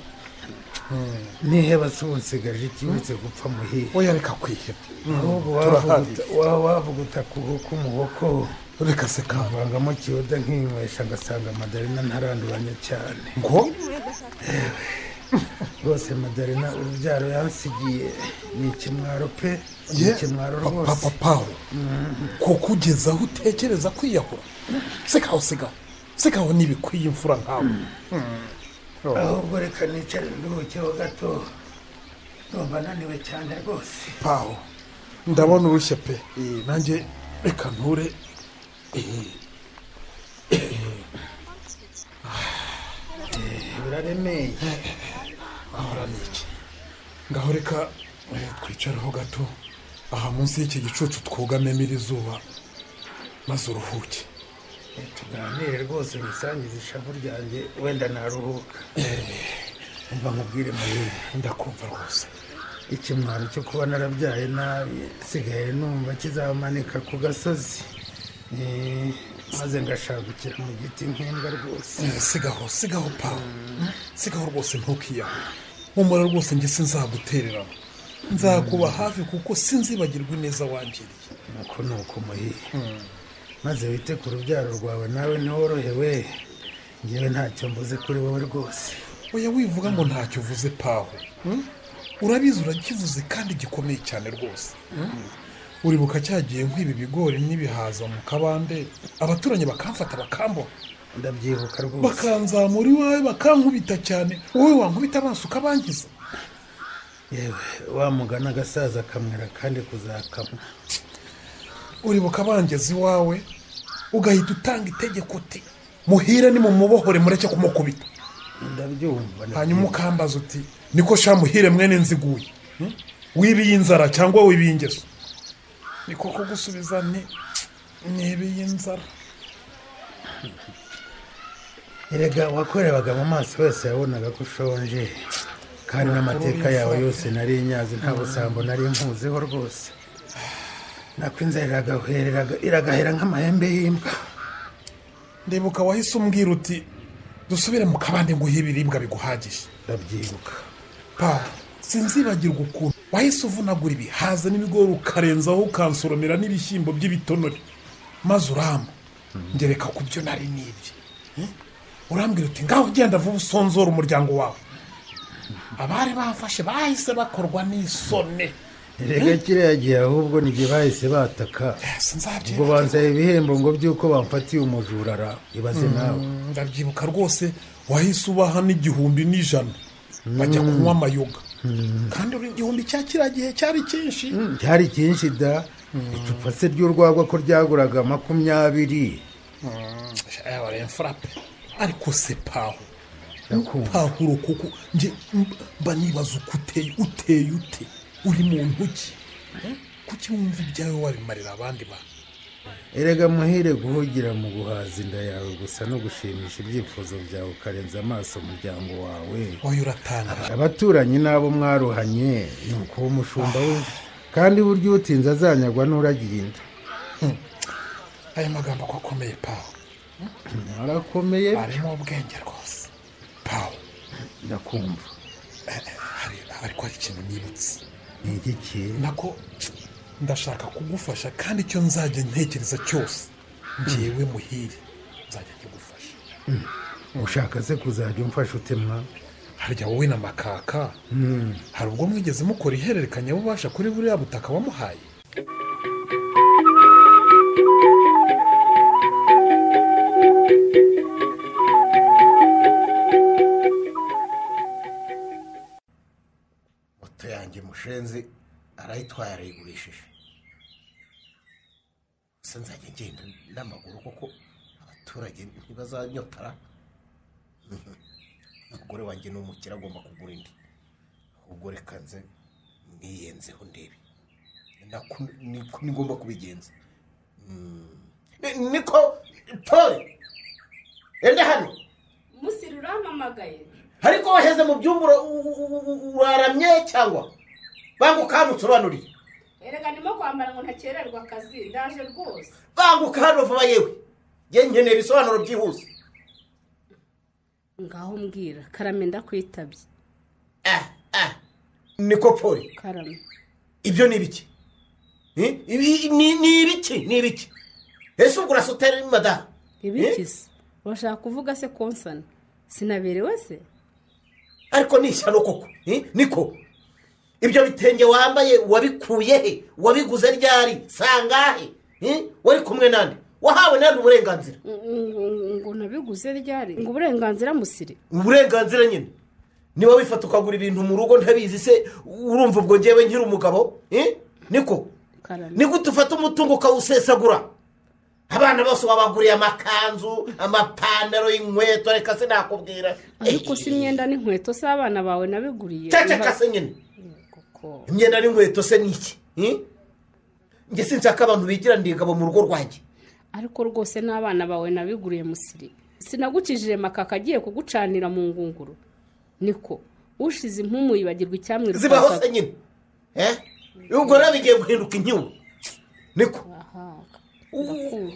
niheba se ubu nsigaje iki uretse gupfa muhihe oya reka kwiheba ahubwo turahari. wavuguta- wa- wavuguta ku ku muhoko reka se kaba avangamo kiyoda nkinywesha agasanga madarina ntaranduranya cyane ngo rwose madarina urubyaro yansigiye ni ikimwaro pe ni ye ikimwaro papa rwose papawe kuko ugeze aho utekereza kwiyahura sigaho sigaho sigaho ntibikwiye imfura nkawe ahubwo reka nicare nduhukeho gato numva naniwe cyane rwose paho ndabona urushye pe Eh, nanjye reka nture Eh, biraremeye ahora ni iki ngaho reka eh, twicareho gato aha munsi y'iki gicucu twugamemo iri zuba maze uruhuke tuganire rwose ngisangize ishavu ryanjye wenda naruhuka umva nkubwire muhihe ndakumva rwose ikimwaro cyo kuba narabyaye nabi sigaye numva kizamanika ku gasozi Eh, maze ngashagukira mu giti nk'imbwa rwose Eh, sigaho sigaho pa sigaho rwose ntukiyahe humura rwose njye sinzagutererana nzakuba hafi kuko sinzibagirwa ineza wangiriye nuko ni uko muhiye maze wite ku rubyaro rwawe nawe ntiworohewe ngewe ntacyo mbuze kuri wowe rwose oya wivuga ngo ntacyo uvuze paho hmm? urabizi urakivuze kandi gikomeye cyane rwose hmm? uribuka cyagiye nkwiba ibigori n'ibihaza mu kabande abaturanyi bakamfata bakambona ndabyibuka rwose bakanzamura iwawe bakankubita cyane wowe wankubita amaso ukabangiza yewe wamugana agasaza akamwera kandi kuzakamwa uribuka bangeza iwawe ugahita utanga itegeko uti muhire ni mumubohore mureke kumukubita ndabyumva hanyuma ukambaza uti niko sha muhire mwene nziguye hmm? wibiye inzara cyangwa wibiye ingeso ni koko gusubiza ni nibiye inzara erega wakorebaga mu maso wese yabonaga ko ushonje kandi n'amateka yawe yose nari nyazi nta busambo nari mpuzeho rwose nako inzara iragahereraga- iragahera nk'amahembe y'imbwa ndibuka wahise umbwira uti dusubire mu kabande nguhe ibiribwa biguhagije ndabyibuka pa sinzibagirwa ukuntu wahise uvunagura ibihaza n'ibigori ukarenzaho ukansoromera n'ibishyimbo by'ibitonore maze uramba ngereka ku byo nari nibye Eh? urambwira uti ngaho ugenda vuba usonzora umuryango wawe abari bamfashe bahise bakorwa n'isoni erega kiriya gihe ahubwo n'igihe bahise bataka ubwo sinzabyibuka banzaye ibihembo ngo by'uko bamfatiye umujura ra ibaze nawe ndabyibuka rwose wahise ubaha n'igihumbi n'ijana bajya kunywa amayoga kandi uri igihumbi cya kiriya gihe cyari cyinshi byari byinshi da icupa se ry'urwagwa ko ryaguraga makumyabiri yabareye furape ariko se paho ndakumva pahuro kuko nje mba nibaza uko uteye uteye ute uri muntu ki kuki wumva ibyawe wabimarira abandi bantu erega muhire guhugira mu guhaza inda yawe gusa no gushimisha ibyifuzo byawe ukarenza amaso umuryango wawe wowe uratangaje abaturanyi n'abo mwaruhanye ni ukuba umushumba we kandi burya utinze azanyagwa n'uragira inda ayo magambo ko akomeye pawe arakomeye arimo ubwenge rwose pawe ndakumva hari ariko hari ikintu nibutse ni igiki nako ndashaka kugufasha kandi icyo nzajya ntekereza cyose ngewe muhire nzajya nkigufasha ushaka se kuzajya umfasha utemwa harya wowe na makaka hari ubwo mwigeze mukora ihererekanya bubasha kuri buriya butaka wamuhaye moto yanjye mushenzi arayitwaye arayigurishije gusa nzajya ngenda n'amaguru kuko abaturage ntibazanyotara umugore wanjye ni umukire agomba kugura indi ahubwo reka nze mwiyenzeho ndebe nako niko nigomba kubigenza Mm. Ni- niko pole ende hano musiri urampamagaye ariko waheze mu byumba ura- u- u- u- uraramye cyangwa bangu ukanutsobanurire erega ndimo kwambara ngo ntakererwa akazi ndaje rwose banguka hano vuba yewe njye nkeneye ibisobanuro byihuse ngaho mbwira karame ndakwitabye Ah, ah. niko poli karame ibyo ni ibiki Eh? Ibi- ni ni ibiki ni ibiki ese ubwo urasa utari madamu ibiki se urashaka kuvuga se konsana sinaberewe se ariko ni ishyano koko Eh? niko ibyo bitenge wambaye wabikuye he wabiguze ryari sangahe Eh? wari kumwe nande wahawe nande uburenganzira ngo ngo nabiguze ryari ngo uburenganzira musiri uburenganzira nyine niba wifata ukagura ibintu mu rugo ntabizi se urumva ubwo ngewe nkiri umugabo Eh? niko karame ni gute ufata umutungo ukawusesagura abana bose wabaguriye amakanzu amapantaro inkweto reka se nakubwira ariko si imyenda n'inkweto z'abana bawe nabiguriye ceceka se nyine Koko. imyenda n'inkweto se ni iki Hmm? njye sinshaka abantu bigira ndigabo mu rugo rwanjye ariko rwose n'abana bawe nabiguriye musiri sinagukijije makaka agiye kugucanira mu ngunguru niko ushize impumu yibagirwa icyamwira zibaho ukaza- se nyine Eh? ubwo rero bigiye guhinduka inkiwu niko Aha, U- ndakumva.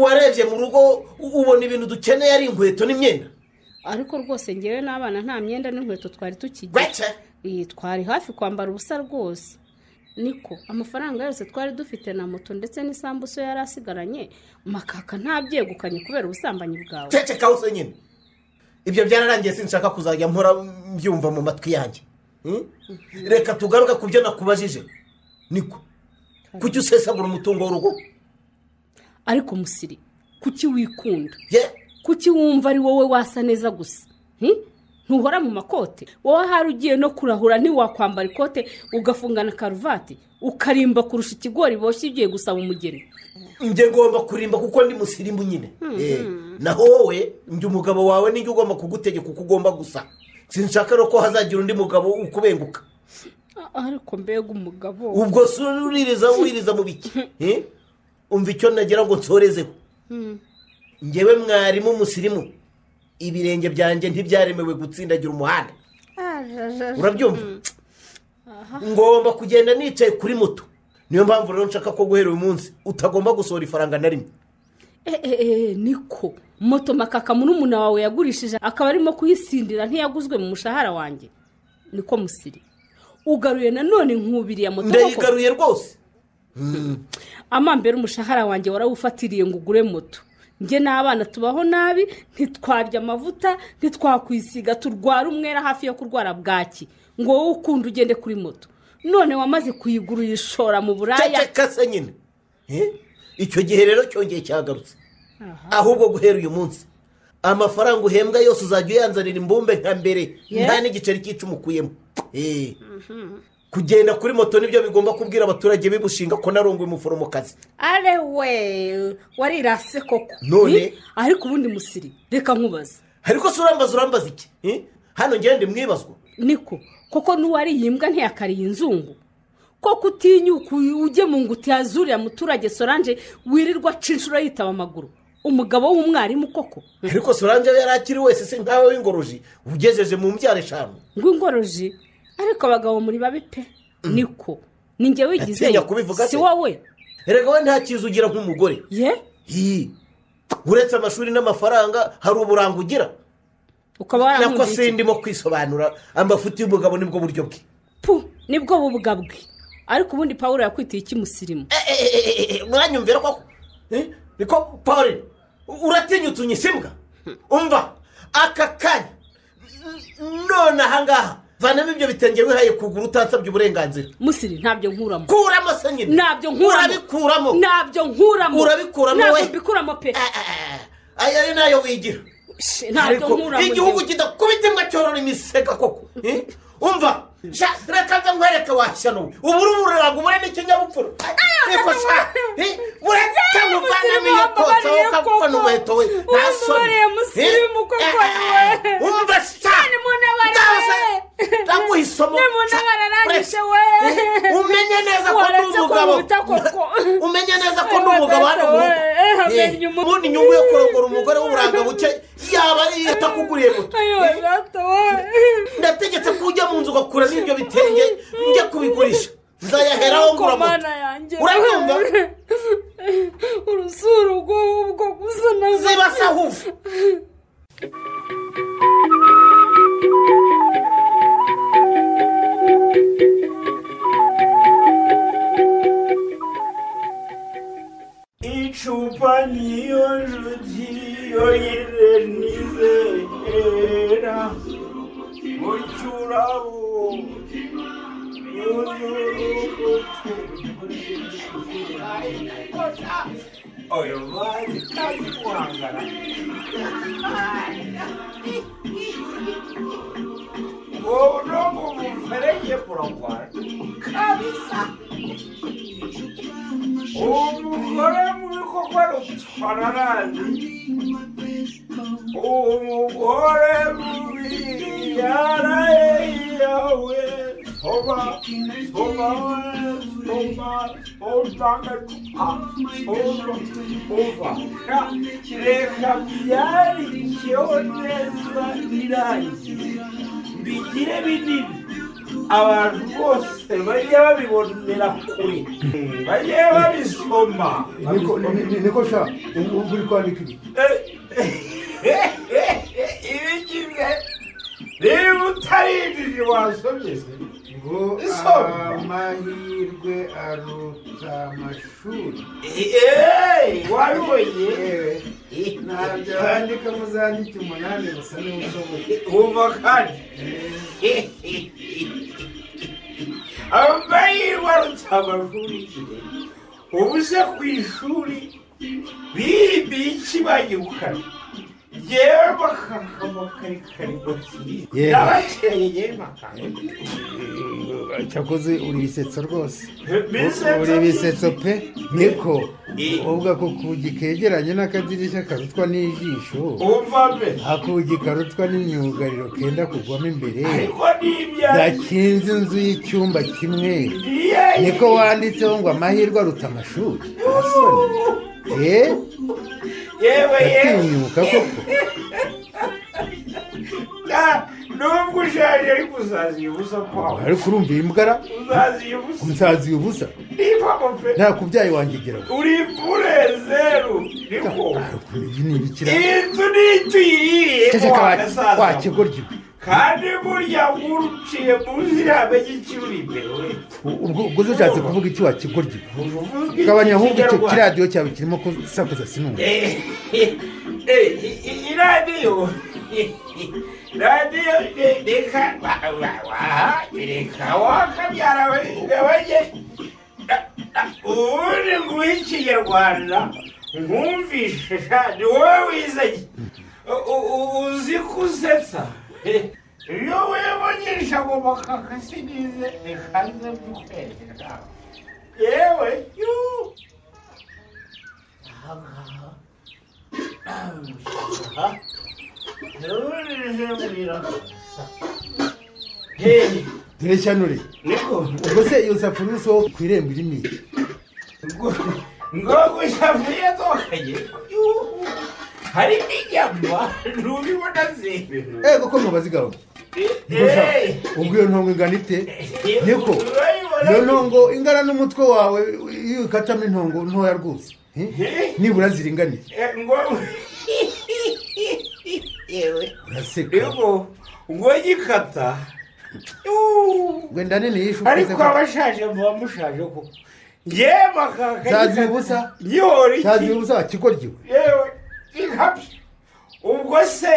warebye mu rugo u- ubona ibintu dukeneye ari inkweto n'imyenda ariko rwose ngewe n'abana nta myenda n'inkweto twari tukigira gake Iyi, twari hafi kwambara ubusa rwose niko amafaranga yose twari dufite na moto ndetse n'isambu so yari asigaranye makaka ntabyegukanye kubera ubusambanyi bwawe ceceka hose nyine ibyo byararangiye sinshaka kuzajya mpora mbyumva mu matwi yanjye Hmm? reka tugaruke ku byo nakubajije niko kuki usesagura umutungo w'urugo ariko musiri kuki wikunda ye kuki wumva ari wowe wasa neza gusa Hi? ntuhora mu makote wowe hari ugiye no kurahura ntiwakwambara ikote ugafungana karuvati ukarimba kurusha ikigori boshye ugiye gusaba umugeni njye ngomba kurimba kuko ndi musirimu nyine Eh, naho wowe ndi umugabo wawe ninjye ugomba kugutegeka uko ugomba gusa sinshaka no ko hazagira undi mugabo ukubenguka A- ariko mbega umugabo ubwo si uririza wiririza mu biki Eh? umva icyo nagira ngo nsorezeho ngewe mwarimu musirimu ibirenge byanjye ntibyaremewe gutsindagira umuhanda urabyumva ngomba kugenda nicaye kuri moto niyo mpamvu rero nshaka ko guhera uyu munsi utagomba gusohora ifaranga na rimwe Eh, eh, eh, niko moto makaka murumuna wawe yagurishije akaba arimo kuyisindira ntiyaguzwe mu mushahara wanjye niko musiri ugaruye nanone nkubiriye moto koko. ndayigaruye rwose amambere umushahara wanjye warawufatiriye ngo ugure moto njye n'abana tubaho nabi ntitwarya amavuta ntitwakwisiga turwara umwera hafi yo kurwara bwaki ngo wowe ukunda ugende kuri moto none wamaze kuyigura uyishora mu buraya ceceka se nyine Eh? icyo gihe rero cyongeye cyagarutse Aha. ahubwo guhera uyu munsi amafaranga uhembwa yose uzajya uyanzanira imbumbe nka mbere Yeah. nta n'igiceri cy'icumi ukuyemo Eh. kugenda kuri moto nibyo bigomba kubwira abaturage b'imushinga ko narongoye umuforomokazi are we warirase koko None? Ni? ariko ubundi musiri reka nkubaze ariko se urambaza urambaza iki Eh? hano ngende mwibazwa niko koko n'uwariye imbwa ntiyakariye inzungu ko kutinyuka ugemu ngo utiyazurira muturage soranje wirirwa aca inshuro yitaba amaguru umugabo w'umwarimu koko ariko solange yari akiri wese se nkawe w'ingoroji ugejeje mu mbyaro eshanu ngo ingoroji ariko abagabo muri babi pe niko ni njye wigizeyo Atinya kubivuga si se. wowe erega we nta cyiza ugira nk'umugore ye Hi. uretse amashuri n'amafaranga hari uburanga ugira ukaba nako waramwumvise sindimo kwisobanura amafuti y'umugabo nibwo buryo bwe pu nibwo bubwa bwe ariko ubundi pawuro yakwitiye ikimusirimu mwanyumvira koko Eh, niko paul uratinyutse unyisimbwa umva aka kanya N- none ahangaha vanamo ibyo bitenge wihaye kugura utansabye uburenganzira musiri ntabyo nkuramo kuramo se nyine ntabyo nkuramo urabikuramo ntabyo nkuramo Urabikuramo we? ntabyo mbikuramo pe aya ari nayo wigira ntabyo Ariko nkuramo igihugu njyewe. kidakubita imbwa cyorora imisega koko Eh? umva sha reka nza nkwereke washyano we ubu uruburaga ubure n'ikinyabupfura ariko sha eh, ureka ngo uvanemo iyo kotsa wowe ukapfa n'umuheto we nta soni Uramubariye musirimu Eh? koko Eh, we. umva sha munabarire. ngaho se ndaguha isomo Ni munabarire Sha, arangije ureka. we. Eh, umenye neza ko ndi Waretse ko umugabo nkubita koko. umenye neza ko ndi Waretse umugabo hano mu we. rugo Eh, Eh, amenye umu- ubundi inyungu yo kurongora umugore w'uburanga buke yaba ari iyo itakuguriye moto ayo Eh, data we ndategetse ko ujya mu nzu ugakura n'ibyo bitenge njya kubigurisha nzayaheraho ngura moto mana yanjye uranyumva urusura ubwo ubwo gusa nazo zibasa hufu icupa niyo njuti yonyine nizera mu cyurabo oyo mari kazi kuhangana wowe urongo mu mferege buragwara kabisa umugore mubikorwa rutwara nabi umugore mubiyara yawe oba oba oba oba oba oba reka byarikiyeho neza birangiye bigire binini abantu bose bajye babibonera kure bajye babisoma Niko- ni- ni- niko sha ubu ubu uri kwandika ibi ibi kimwe niba utarinjije wasomye ngo Isomwa. amahirwe aruta amashuri eee wabibonye yewe ntabyo bandika muzandike umunani gusa niba ushoboye wumva kandi amahirwe aruta amashuri igihe ubu se ku ishuri bibiye iki bagikukana yewe bakakabakarikari bakiri Yewe. nabateye yewe makaka cyakoze uri bisetso rwose Bisetso? uri bisetso pe niko Eh. ubwo ako kugi kegeranye n'akadirishya karutwa n'ijisho wumva mbe akugi karutwa n'imyugariro kenda kugwamo imbere ariko ni ibyawe gakinze inzu y'icyumba kimwe niyo niko wanditseho ngo amahirwe aruta amashuri eee yewe yewe gatinyuka koko Ah, nubwo ushaje ariko uzaziye ubusa kwawe ariko urumva iyi mbwara uzaziye ubusa umusazi ubusa niba mope nta kubyaye wanjye igira ngo uri impure zeru niko ibi ni ibikira iyi nzu ni icyo uyiriyemo ceceka wa- wagasaza wakegorya ibi kandi burya uruciye mu nzira amenya icyo uri imbere we U- ubwo ubwo zo ushatse kuvuga iki wakegorya ibi uvuga gabanya ahubwo icyo Ikinyarwanda. kiradiyo cyawe kirimo kusakuza sinumva Eh, eh, eh, i- i- radiyo radiyo re- reka wa- wa- wa- reka wakabyara we gabanye ubundi nguhe ikinyarwanda nkumvishe sha ni wowe wizanye U- u- u- uzi ko usetsa Eh, iyo wibonyesha ngo bakakasinize bikanze by'ukwera yewe yuu Hey, dore shanure ubwo se iyo safuriya usohoka ku irembo irimo iki ngo gushamiye tokanye hari n'inyama ntubibona zibintu ego ko mubazi gahunda ubwo iyo ntongo ingana ite niko iyo ntongo ingana n'umutwe wawe iyo ukatamo intongo ntoya rwose Eh? nibura ziringaniye ngo yewe yego ngo gikata wenda nini yishuka ariko abashaje muba mushaje ko yewe makaka cyaziye ubusa nyihora iki cyaziye ubusa kigoryiwe yewe ikabye ubwo se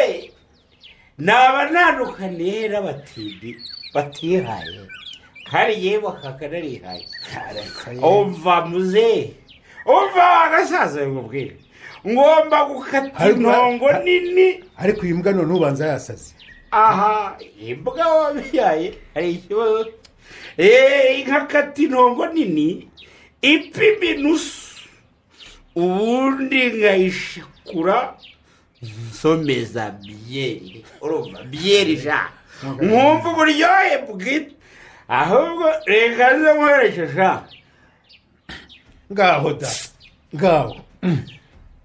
naba ntandukaniye n'abatindi batihaye kandi yewe makaka narihaye umva muzehe umva agasaza bimubwire ngomba gukata Ariko- intongo nini ariko iyi mbwa none ubanza yasaze aha imbwa wabyaye hari ikibazo eee inkakata intongo nini ipima inusu ubundi nkayishikura nsomeza byeri urumva byeri ja nkumva uburyohe bwite ahubwo reka nze nkoresheje ngaho da ngaho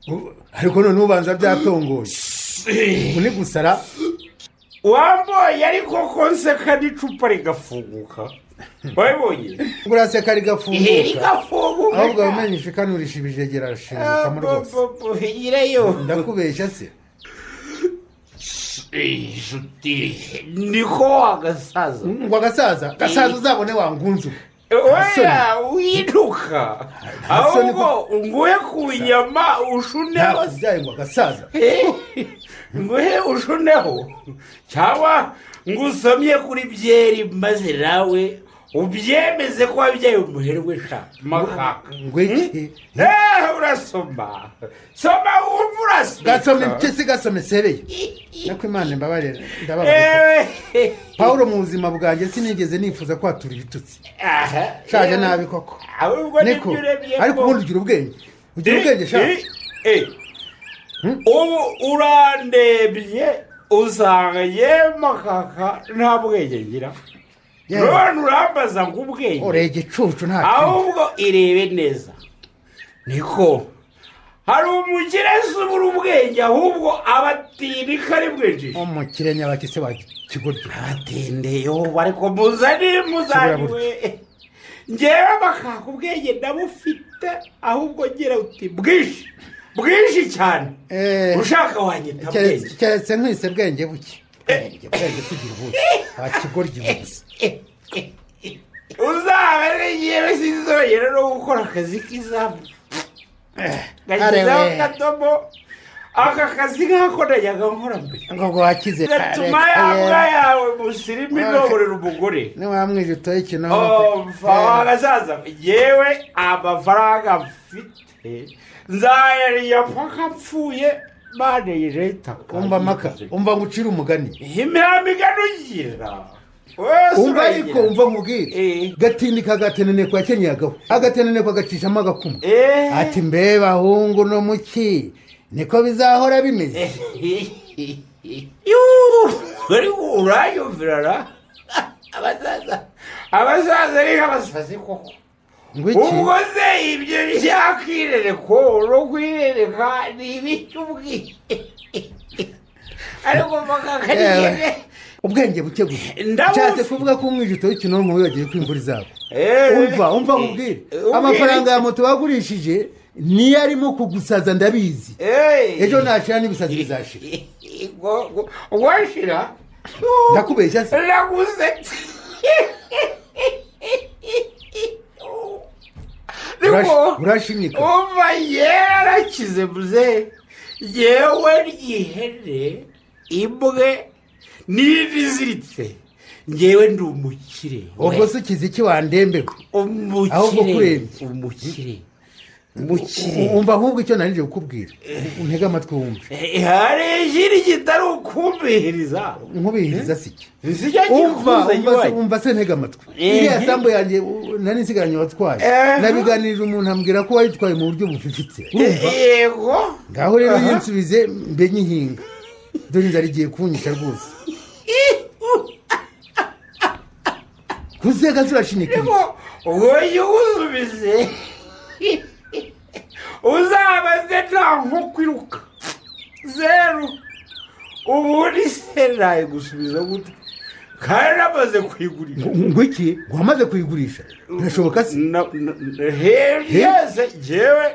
U- ariko none ubanza byatongoye ubu ni gusara wamboye ariko ko nseka n'icupa rigafunguka wabibonye ngo uraseka Ihe rigafunguka rigafunguka. ahubwo wamenye ishikanurishije ibijege rashinyukamo rwose nyirayo ndakubeshya se inshuti niko wagasaza ngo agasaza gasaza uzabone wangunzu oya widuka ahubwo nguhe ku nyama ushuneho byaye ngo agasaza nguhe ushuneho cyangwa ngo usomye kuri byeri maze nawe ubyemeze ko wabyaye umuherwe sha makaka ngo iki eee urasoma soma wumva urasoma gasome mpyisi gasome sebeye nako imana imbabarira ndababarira Ewe. pawulo mu buzima bwanjye sinigeze nifuza kwatura ibitutsi Aha. shaje nabi koko ahubwo niko nibyo urebye ariko ko- ubundi ugira ubwenge ugira ubwenge sha Eh, eh. ubu urandebye usanga yewe makaka nta bwenge ngira Yewe. none urambaza ngo ubwenge ureye igicucu nta kindi. ahubwo irebe neza niko hari umukirezi ubura ubwenge ahubwo abatindika ari bwinshi umukire nyabaki se wakigoryo abatendeyo ariko muzane muzaniwe ngewe bakaka ubwenge ndabufite ahubwo ngira uti bwinshi bwinshi cyane ushaka wanyita bwenge keretse nkwise bwenge buke bwenge bwenge tugira ubuke wakigoryo gusa uzaba yewe sinzongera no gukora akazi k'izamu gashyizeho Arewe. akadomo aka kazi nk'ako najyaga nkora mbere ngo ngo wakize gatuma ya mbwa yawe musirimu igaburira umugore niwamwije utoye Oh, ikinono mfa gasaza yewe amafaranga mfite nzayariya mpaka mpfuye mane yireta umva maka umva ngucira umugani imihanda iganugira umva ariko umva nkubwire gatindi kagatenene kwa kenyagaho agatenene kagacishamo agakumu ati mbe bahungu no muki niko bizahora bimeze ariko urayumvirana abasaza abasaza ni nk'abasazi koko ngo iki ubwo se ibyo byakirereko no kwirereka ni ibicy'ubwihe ariko Yewe, bakakagende ubwenge buke gusa Ndabufite. nshatse kuvuga ko umwije utoye ikinonko wibagiwe ko imvura izaba Eh. umva umva nkubwire Eh, amafaranga ya moto bagurishije niyo arimo kugusaza ndabizi Eh. ejo nashira n'ibisazi bizashira Ngo- ngo- washira ndakubeshya se nagusetse Urash- urashinyika umva yera arakize muze yewe ryihene imbwe n'indi iziritse ngewe ndi umukire ubwo se ukize iki wandembeho ahubwo umukire kurembye umukire umukire U- umva ahubwo icyo nanjye kukubwira untege amatwi wumve Eh, hari ikindi kitari ukumbihiriza nkubihiriza si iki ntizijya umva kikuza umva se- nyibanye umva se ntege amatwi Eh. iriya sambu yanjye u- nari nsigaranye watwaye Eh. nabiganirije umuntu ambwira ko wayitwaye mu buryo bufifitse urumva yego ngaho rero Aha. iyo nsubize mbe nyihinga dore inzara igiye kunyica rwose uzega zirashinyikira wowe uwusubize uzabaze nta nkoko iruka zeru ubundi se nayo gusubiza gute kandi amaze kuyigurira ngwiki wamaze kuyigurisha birashoboka se heza ngewe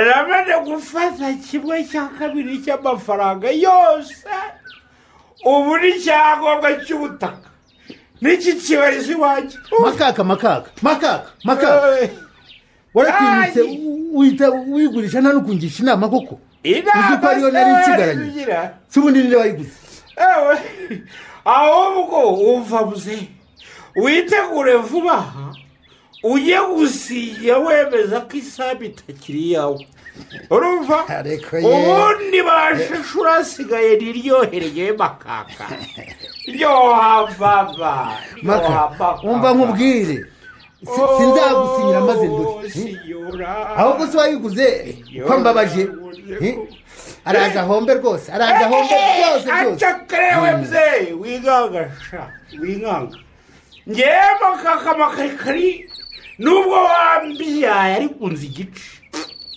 namaze gufata kimwe cya kabiri cy'amafaranga yose ubu ni icyangombwa cy'ubutaka n'iki kibariza iwanjye makaka makaka makaka makaka waratinyutse wita uyigurisha nta n'ukungisha inama koko uzi ko ariyo nari nsigaranye si ubundi ninde wayiguze ahubwo wumva muze witegure vuba aha ujye gusinya wemeza ko isaha itakiri iyawe urumva ubundi bashushu urasigaye niryohereye makaka ryohababa maka wumva nkubwire si- sinzagusinyira maze ndore ahubwo se wayiguze ko mbabaje Eh? araza ahombe rwose araza ahombe byose byose acakarewe mzee wiganga sha wiganga ngewe makaka makarikari nubwo wambyaye ariko unzi igice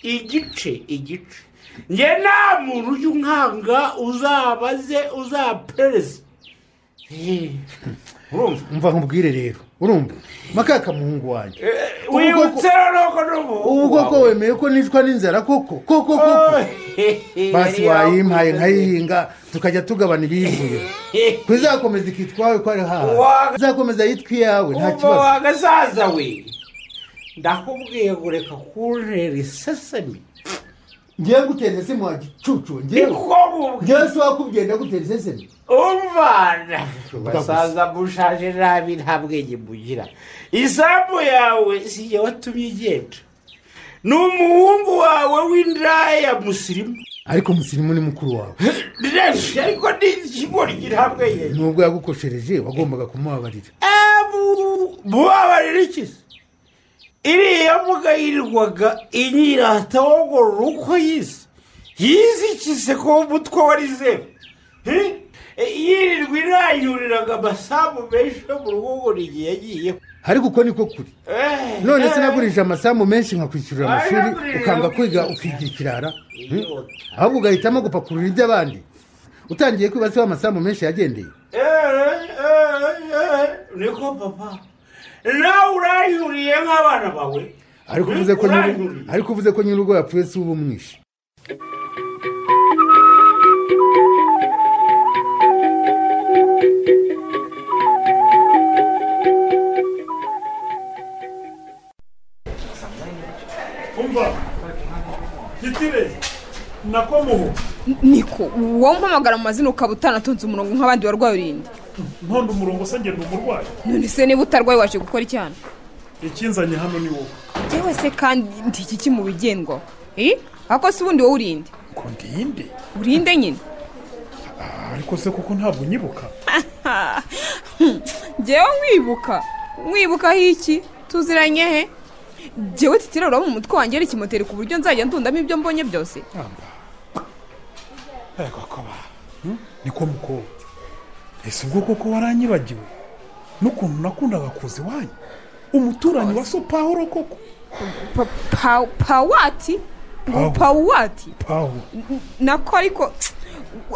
igice igice nge nta muntu ujya unkanga uzabaze uzapereze umva nkubwire rero urumva makaka muhungu wanjye wibutse rero ko n'ubu ubu koko wemeye ko nicwa n'inzara koko koko koko basi wayimpaye nkayihinga tukajya tugabana ibiyivuye ko izakomeza ikitwawe ko ari haha Wa- izakomeza yitwa iyawe nta umva kibazo wagasaza we ndakubwiye kureka kuntera isesemi ngewe gutera se muha gicucu ngewe Niko ngewe si wakugenda gutera sesemi umvana basaza mushaje nabi nta bwenge mugira isambu yawe si jye watumye igenda ni umuhungu wawe w'indaya musirimu ariko musirimu ni mukuru wawe reshi ariko ni ikigori nta bwenge nubwo yagukoshereje wagombaga kumubabarira mubabarira iki se iriya mbuga yirirwaga inyirata wogorora uko yize yize iki se ko umutwe wari zeru Hi? E, yirirwa irayuriraga amasambu menshi yo mu rugo igihe yagiyeho ariko uko niko kuri none sinagurije amasambu menshi nkakwishyurira amashuri ukanga kwiga ukigira ikirara hmm? ahubwo ugahitamo gupakurura iby'abandi utangiye kwibaza aho amasambu menshi yagendeye niko papa nawe urayuriye nk'abana bawe ariko uvuze ko nyiri ariko uvuze ko nyir'urugo yapfuye si uba umwishe umva gitire nakomuho niko wowe umpamagara mu mazina ukaba utanatonze umurongo nk'abandi barwaye urinde ntonde umurongo se ngenda umurwayi none se niba utarwaye waje gukora icyana ikinzanye hano ni wowe yewe se kandi iki ki mu bigendwaho Eh? ako se ubundi wowe urinde ngo ndinde urinde nyine ariko se kuko ntabwo unyibuka ngewe nkwibuka nkwibukaho iki tuziranye he ngewe titira uraba mu mutwe wanjye ikimoteri ku buryo nzajya ntundamo ibyo mbonye byose niko mukobwa ese ubwo koko waranyibagiwe n'ukuntu nakundaga kuza iwanyu umuturanyi wa so pawuro koko Pa- pa- pawati Ngo Pawu. pawati pawuro N- nako ariko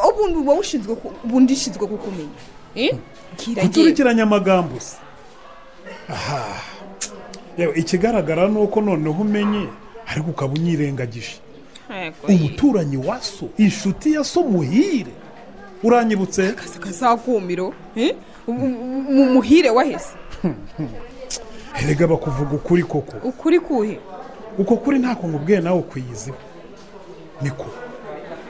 ubundi uba ushinzwe ku- ubundi ishinzwe kukumenya Eh? Bwira ngewe. guturikiranya amagambo se aha yewe ikigaragara ni uko noneho umenye ariko ukaba unyirengagije Yego, umuturanyi wa so inshuti ya so muhire uranyibutse kazakumiro Eh? Ubu- ubu- mu muhire wahese erega bakuvuga ukuri koko ukuri kuhe uko kuri ntako nkubwiye nawe ukwiyiziho niko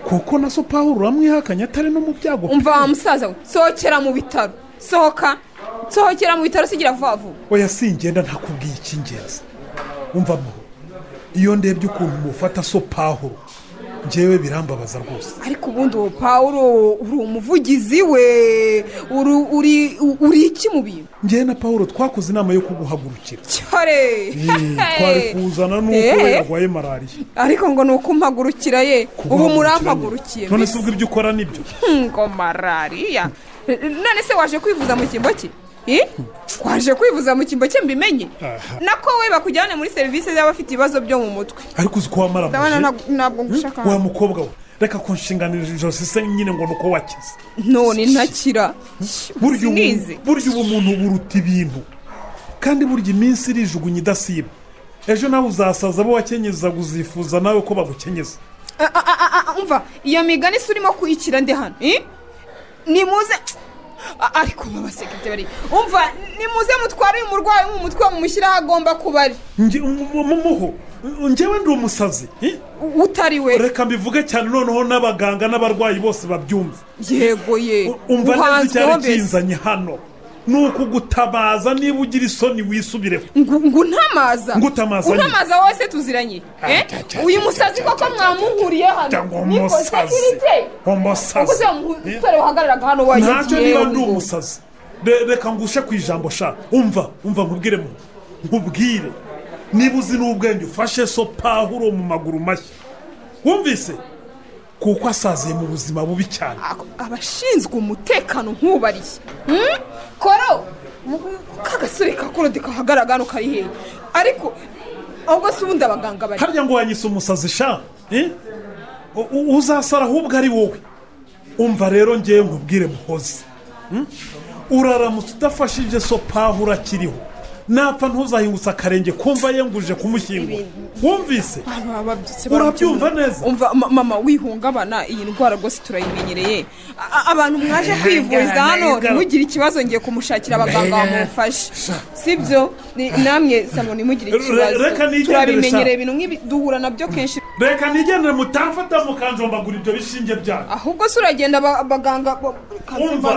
kuko na so pawuro uramwihakanye atari no mu byago umva wa musaza we sohokera mu bitaro sohoka sohokera mu bitaro sigira vuba vuba oya singenda ntakubwiye icy'ingenzi umva muho iyo ndebye ukuntu mufata so pawuro ngewe birambabaza rwose ariko ubundi uwo pawuro uri umuvugizi we uri- uri uri iki mu bintu ngewe na pawuro twakoze inama yo kuguhagurukira cyore twari kuzana n'uko we yarwaye malariya ariko ngo ni uko mpagurukira ye ubu murampagurukiye none mbese. se ubwo ibyo ukora nibyo Hmm, ngo malariya none se waje kwivuza mu cyimbo cye Eh? waje kwivuza mu cyimbo cye mbimenye nako we bakujyane muri serivisi z'abafite ibibazo byo mu mutwe ariko uzi ko ndabona wamaramuye ntabwo- ntabwo ngushaka wa mukobwa we reka kunshinganira ijosi se nyine ngo ni uko wakize none ntakira burya ubu- sinize burya ubumuntu buruta ibintu kandi burya iminsi irijugunya idasiba ejo nawe uzasaza abo wakenyezaga uzifuza nawe ko bagukenyeza Ah, ah, ah, ah, ah, umva iyo migani se urimo kuyikira ndi hano eh? nimuze Ah, ariko babasekete bari umva nimuze mutware uyu murwayi wo mu mutwe mumushyire aho agomba kuba ari Nge- mu- mu- mumuho njyewe ndi umusazi eh? utari we reka mbivuge cyane noneho n'abaganga n'abarwayi bose babyumva yego ye umva neza uhanzweho icyari mbese. kinzanye hano ni ukugutabaza niba ugira isoni wisubireho ngo untamaza ngo utamaza nyine. utamaza wowe se tuziranye eh? uyu musazi koko mwamuhuriye hano ngo nikosa umusazi. kirite umusazi kuko se umusore wahagararaga hano waje ntacyo niba ndi umusazi Re- reka ngushe ku ijambo shaka umva umva nkubwire mu nkubwire niba uzi n'ubwenge ufashe so pahuro mu maguru mashya wumvise kuko asaziye mu buzima bubi cyane abashinzwe umutekano nk'ubariye Hmm? koro kagasore ka korode kahagarara hano kari hehe ariko ahubwo se ubundi abaganga bari harya ngo wanyise umusazi sha eh? U- u- uzasara ahubwo ari wowe umva rero ngewe nkubwire muhozi Hmm? uraramutse udafashije so pahuro akiriho napfa ntuzahingutse akarenge kumva yenguje kumushyingura wumvise babyutse Urabyumva neza? umva ma- mama wihungabana iyi ndwara rwose turayimenyereye A- a- abantu mwaje kwivuriza hano ntugire ikibazo ngiye kumushakira abaganga bamufashe sibyo Ni- namwe samo ntimugire Re- reka ikibazo nigendere, turabimenyereye sha. ibintu nk'ibi duhura nabyo kenshi reka nigendere mutamfata mukanjombagura ibyo bishinge byanyu ahubwo se uragenda aba- abaganga bo- umva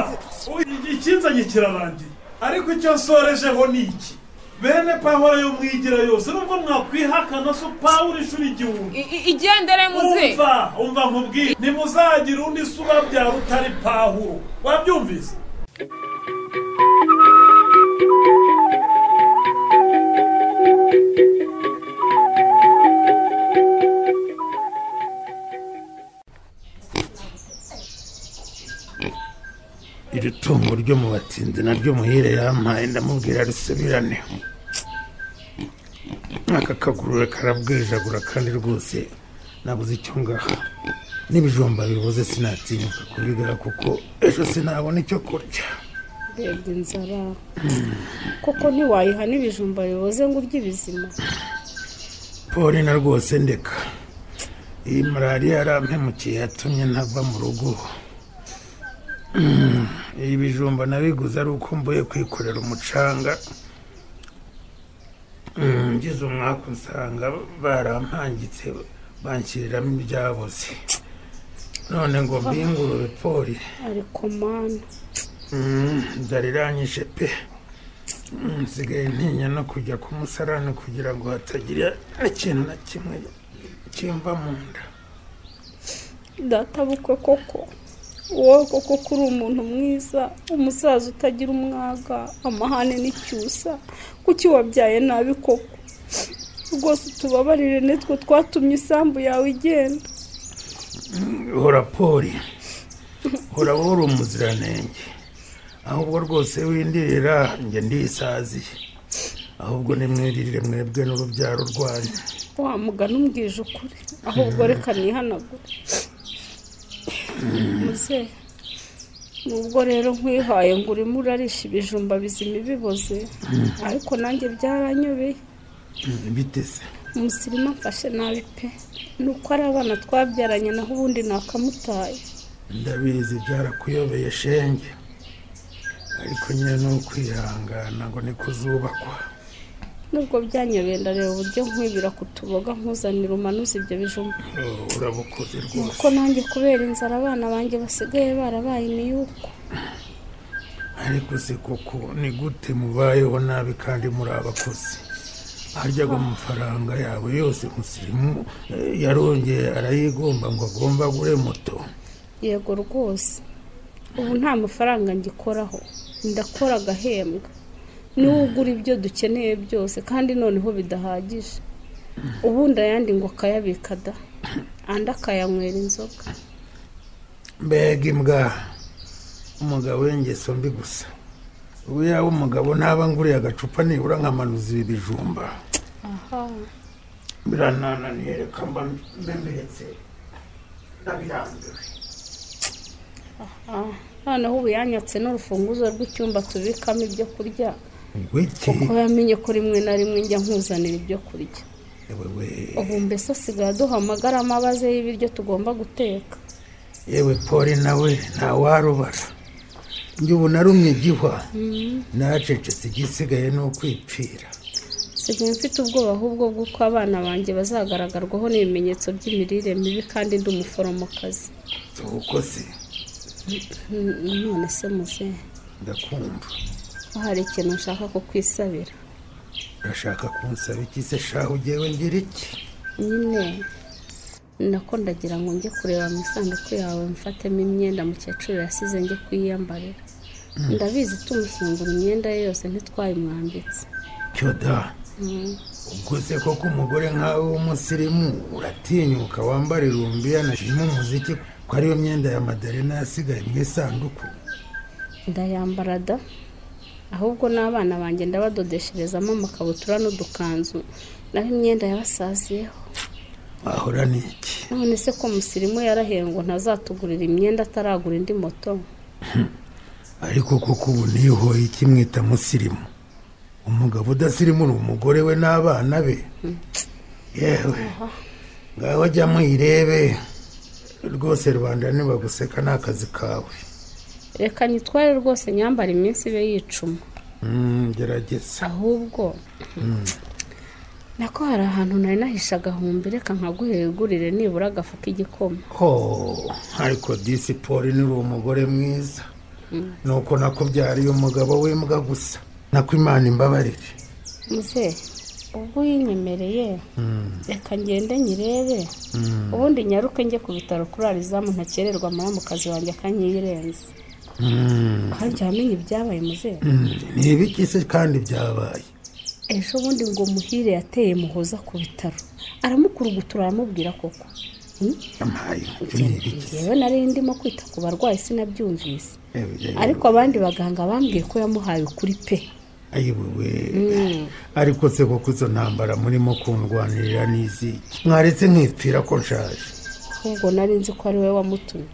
i- ikinzanye kirarangiye ariko icyo nsorejeho ni iki bene pahora yo mwigira yose nubwo mwakwihakana so pawuro inshuro igihumbi I- i- igendere muze umva umva nkubwire ntimuzagira undi se ubabyara utari pahuro wabyumvise iri tungo ryo mu batinzi naryo muhire yampaye ndamubwira risubirane aka kagurura karabwijagura kandi rwose nabuze icyo ngaha n'ibijumba bibuze sinatinyuka kubigura kuko ejo sinabona icyo kurya urebye inzara koko ntiwayihana ibijumba biboze ngo urye ibizima poli na rwose ndeka iyi malariya yarampemukiye yatumye ntava mu rugo Mm, ibi bijumba nabiguze ari uko mvuye kwikorera umucanga Mm, ngize umwaka usanga barampangitse banshyiriramo ibyaboze none ngo mbingurube poli ariko mana Mm, ndariranyije pe Mm, nsigaye ntinya no kujya ku musarani kugira ngo hatagira ikintu na kimwe kimva mu nda databukwe koko wowe koko ko uri umuntu mwiza umusaza utagira umwaga amahane n'icyusa kuki wabyaye nabi koko rwose utubabarire nitwe twatumye isambu yawe igenda hora poli hora wowe umuziranenge ahubwo rwose windirira njye ndisaziye ahubwo nimwiririre mwebwe n'urubyaro rwanyu wa mugani umbwije ukuri ahubwo reka nihanagure muzehe nubwo rero nkwihaye ngo urimo urarisha ibijumba bizima ibiboze ariko nanjye byaranyobeye Mm, bite se umusirimu amfashe nabi pe ni uko ari abana twabyaranye naho ubundi nakamutaye ndabizi byarakuyobeye shenge ariko nyine ni ukwihangana ngo ni kuzubakwa nubwo byanyobeye ndareba uburyo nkwibira kutuboga nkuzanira umanuze ibyo bijumba Oh, urabukoze rwose nuko nanjye kubera inzara abana banjye basigaye barabaye imiyuko ariko se koko ni gute mubayeho nabi kandi muri abakozi harya ngo amafaranga yawe yose musirimu eh, yarongeye arayigomba ngo agomba agure moto yego rwose ubu nta mafaranga ngikoraho ndakora agahembwa niwe ugura ibyo dukeneye byose kandi noneho bidahagije ubundi ayandi ngo akayabika da andi akayanywera inzoga mbega imbwa umugabo w'ingeso mbi gusa ubu yaba umugabo naba nguriye agacupa nibura nkamanuza ibi bijumba aha biranananiye reka mba mbembetse ndabirambiwe aha noneho ubu yanyatse n'urufunguzo rw'icyumba tubikamo ibyo kurya wiki kuko yamenye ko rimwe na rimwe njya nkuzanira ibyo kurya wewe ubu mbese asigaye aduhamagara amabaze y'ibiryo tugomba guteka yewe poli nawe ntawarubara njye ubu narumye igihwa nacecetse igisigaye ni ukwipfira nsigaye mfite ubwoba ahubwo bw'uko abana banjye bazagaragarwaho n'ibimenyetso by'imirire mibi kandi ndi umuforomokazi uko se N- none se muzehe ndakumva hari ikintu nshaka kukwisabira urashaka kunsaba iki se shahu ugewe ngira iki nyine nako ndagira ngo njye kureba mu isanduku yawe mfatemo imyenda mukecuru yasize njye kuyiyambarira ndabizi tumushyingura imyenda ye yose ntitwayimwambitse cyoda Mm. ubwo se koko umugore nkawe w'umusirimu uratinyuka wambara irumbi yanashima umuziki ko ariyo myenda ya madarena yasigaye mu isanduku ndayambara da ahubwo n'abana banjye ndabadodesherezamo amakabutura n'udukanzu naho imyenda yabasaziyeho wahora ni iki none se ko musirimu yarahiye ngo ntazatugurira imyenda ataragura indi moto ariko koko ubu ntihoye ikimwita musirimu umugabo udasirimura umugore we n'abana be yewe ngaho jya mwirebe rwose rubanda nibaguseka ni akazi kawe reka nyitware rwose nyambara iminsi ibe yicuma Mm, gerageza ahubwo nako hari ahantu nari nahishe agahumbi reka nkaguhegurire nibura agafu k'igikoma ho ariko disipori ni umugore mwiza nuko nakubyariye umugabo w'imbwa gusa nako imana imbabarire muze ubwo uyinyemereye reka ngende nyirebe ubundi nyaruke njye ku bitaro kuri arizamu ntakererwa amaramukazi wanjye akanyiyirenze Mm, harya wamenye ibyabaye muze mm, ni ibiki se kandi byabaye ejo bundi ngo muhire yateye muhoza ku bitaro aramukurugutura aramubwira koko Hmm? amaye ibyo ni ibiki se njyewe nari ndimo kwita ku barwayi sinabyumvise Yewe, yewe. ariko abandi baganga bambwiye ko yamuhaye ukuri pe ayiwewe ariko se koko izo ntambara murimo kundwanirira n'iziki mwaretse nkipfira ko nshaje ahubwo nari nzi ko ari we wamutumye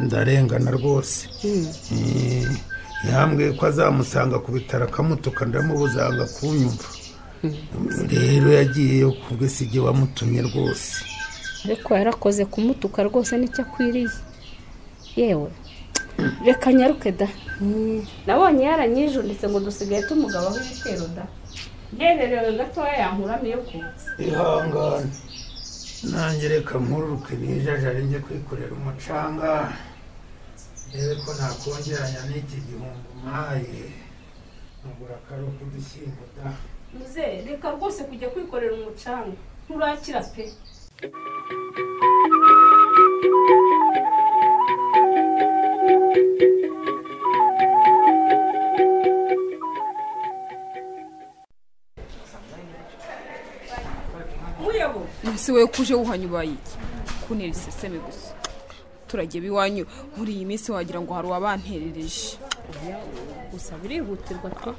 ndarengana rwose Hmm. Eh, yambwiye ko azamusanga ku bitaro akamutuka ndamubuzanga kunyumva rero yagiyeyo kubwe si igihe wamutumye rwose ariko yarakoze kumutuka rwose nicyo akwiriye yewe reka nyaruke da nabonye yaranyijunditse ngo dusigaye tumugabaho ibitero da ngererewe gatoya yankuramo iyo kuza ihangane nanjye reka nkururuke nijajare njye kwikorera umucanga rebe ko nakongeranya n'iki gihumbi mpaye nkagura akaruhu k'udushyimbo da muze reka rwose kujya kwikorera umucanga nturakira pe ese wowe ko uje wuhanyubaye iki kuntera iseseme gusa turagiye iwanyu muri iyi minsi wagira ngo hari uwabanterereje gusa birihutirwa pe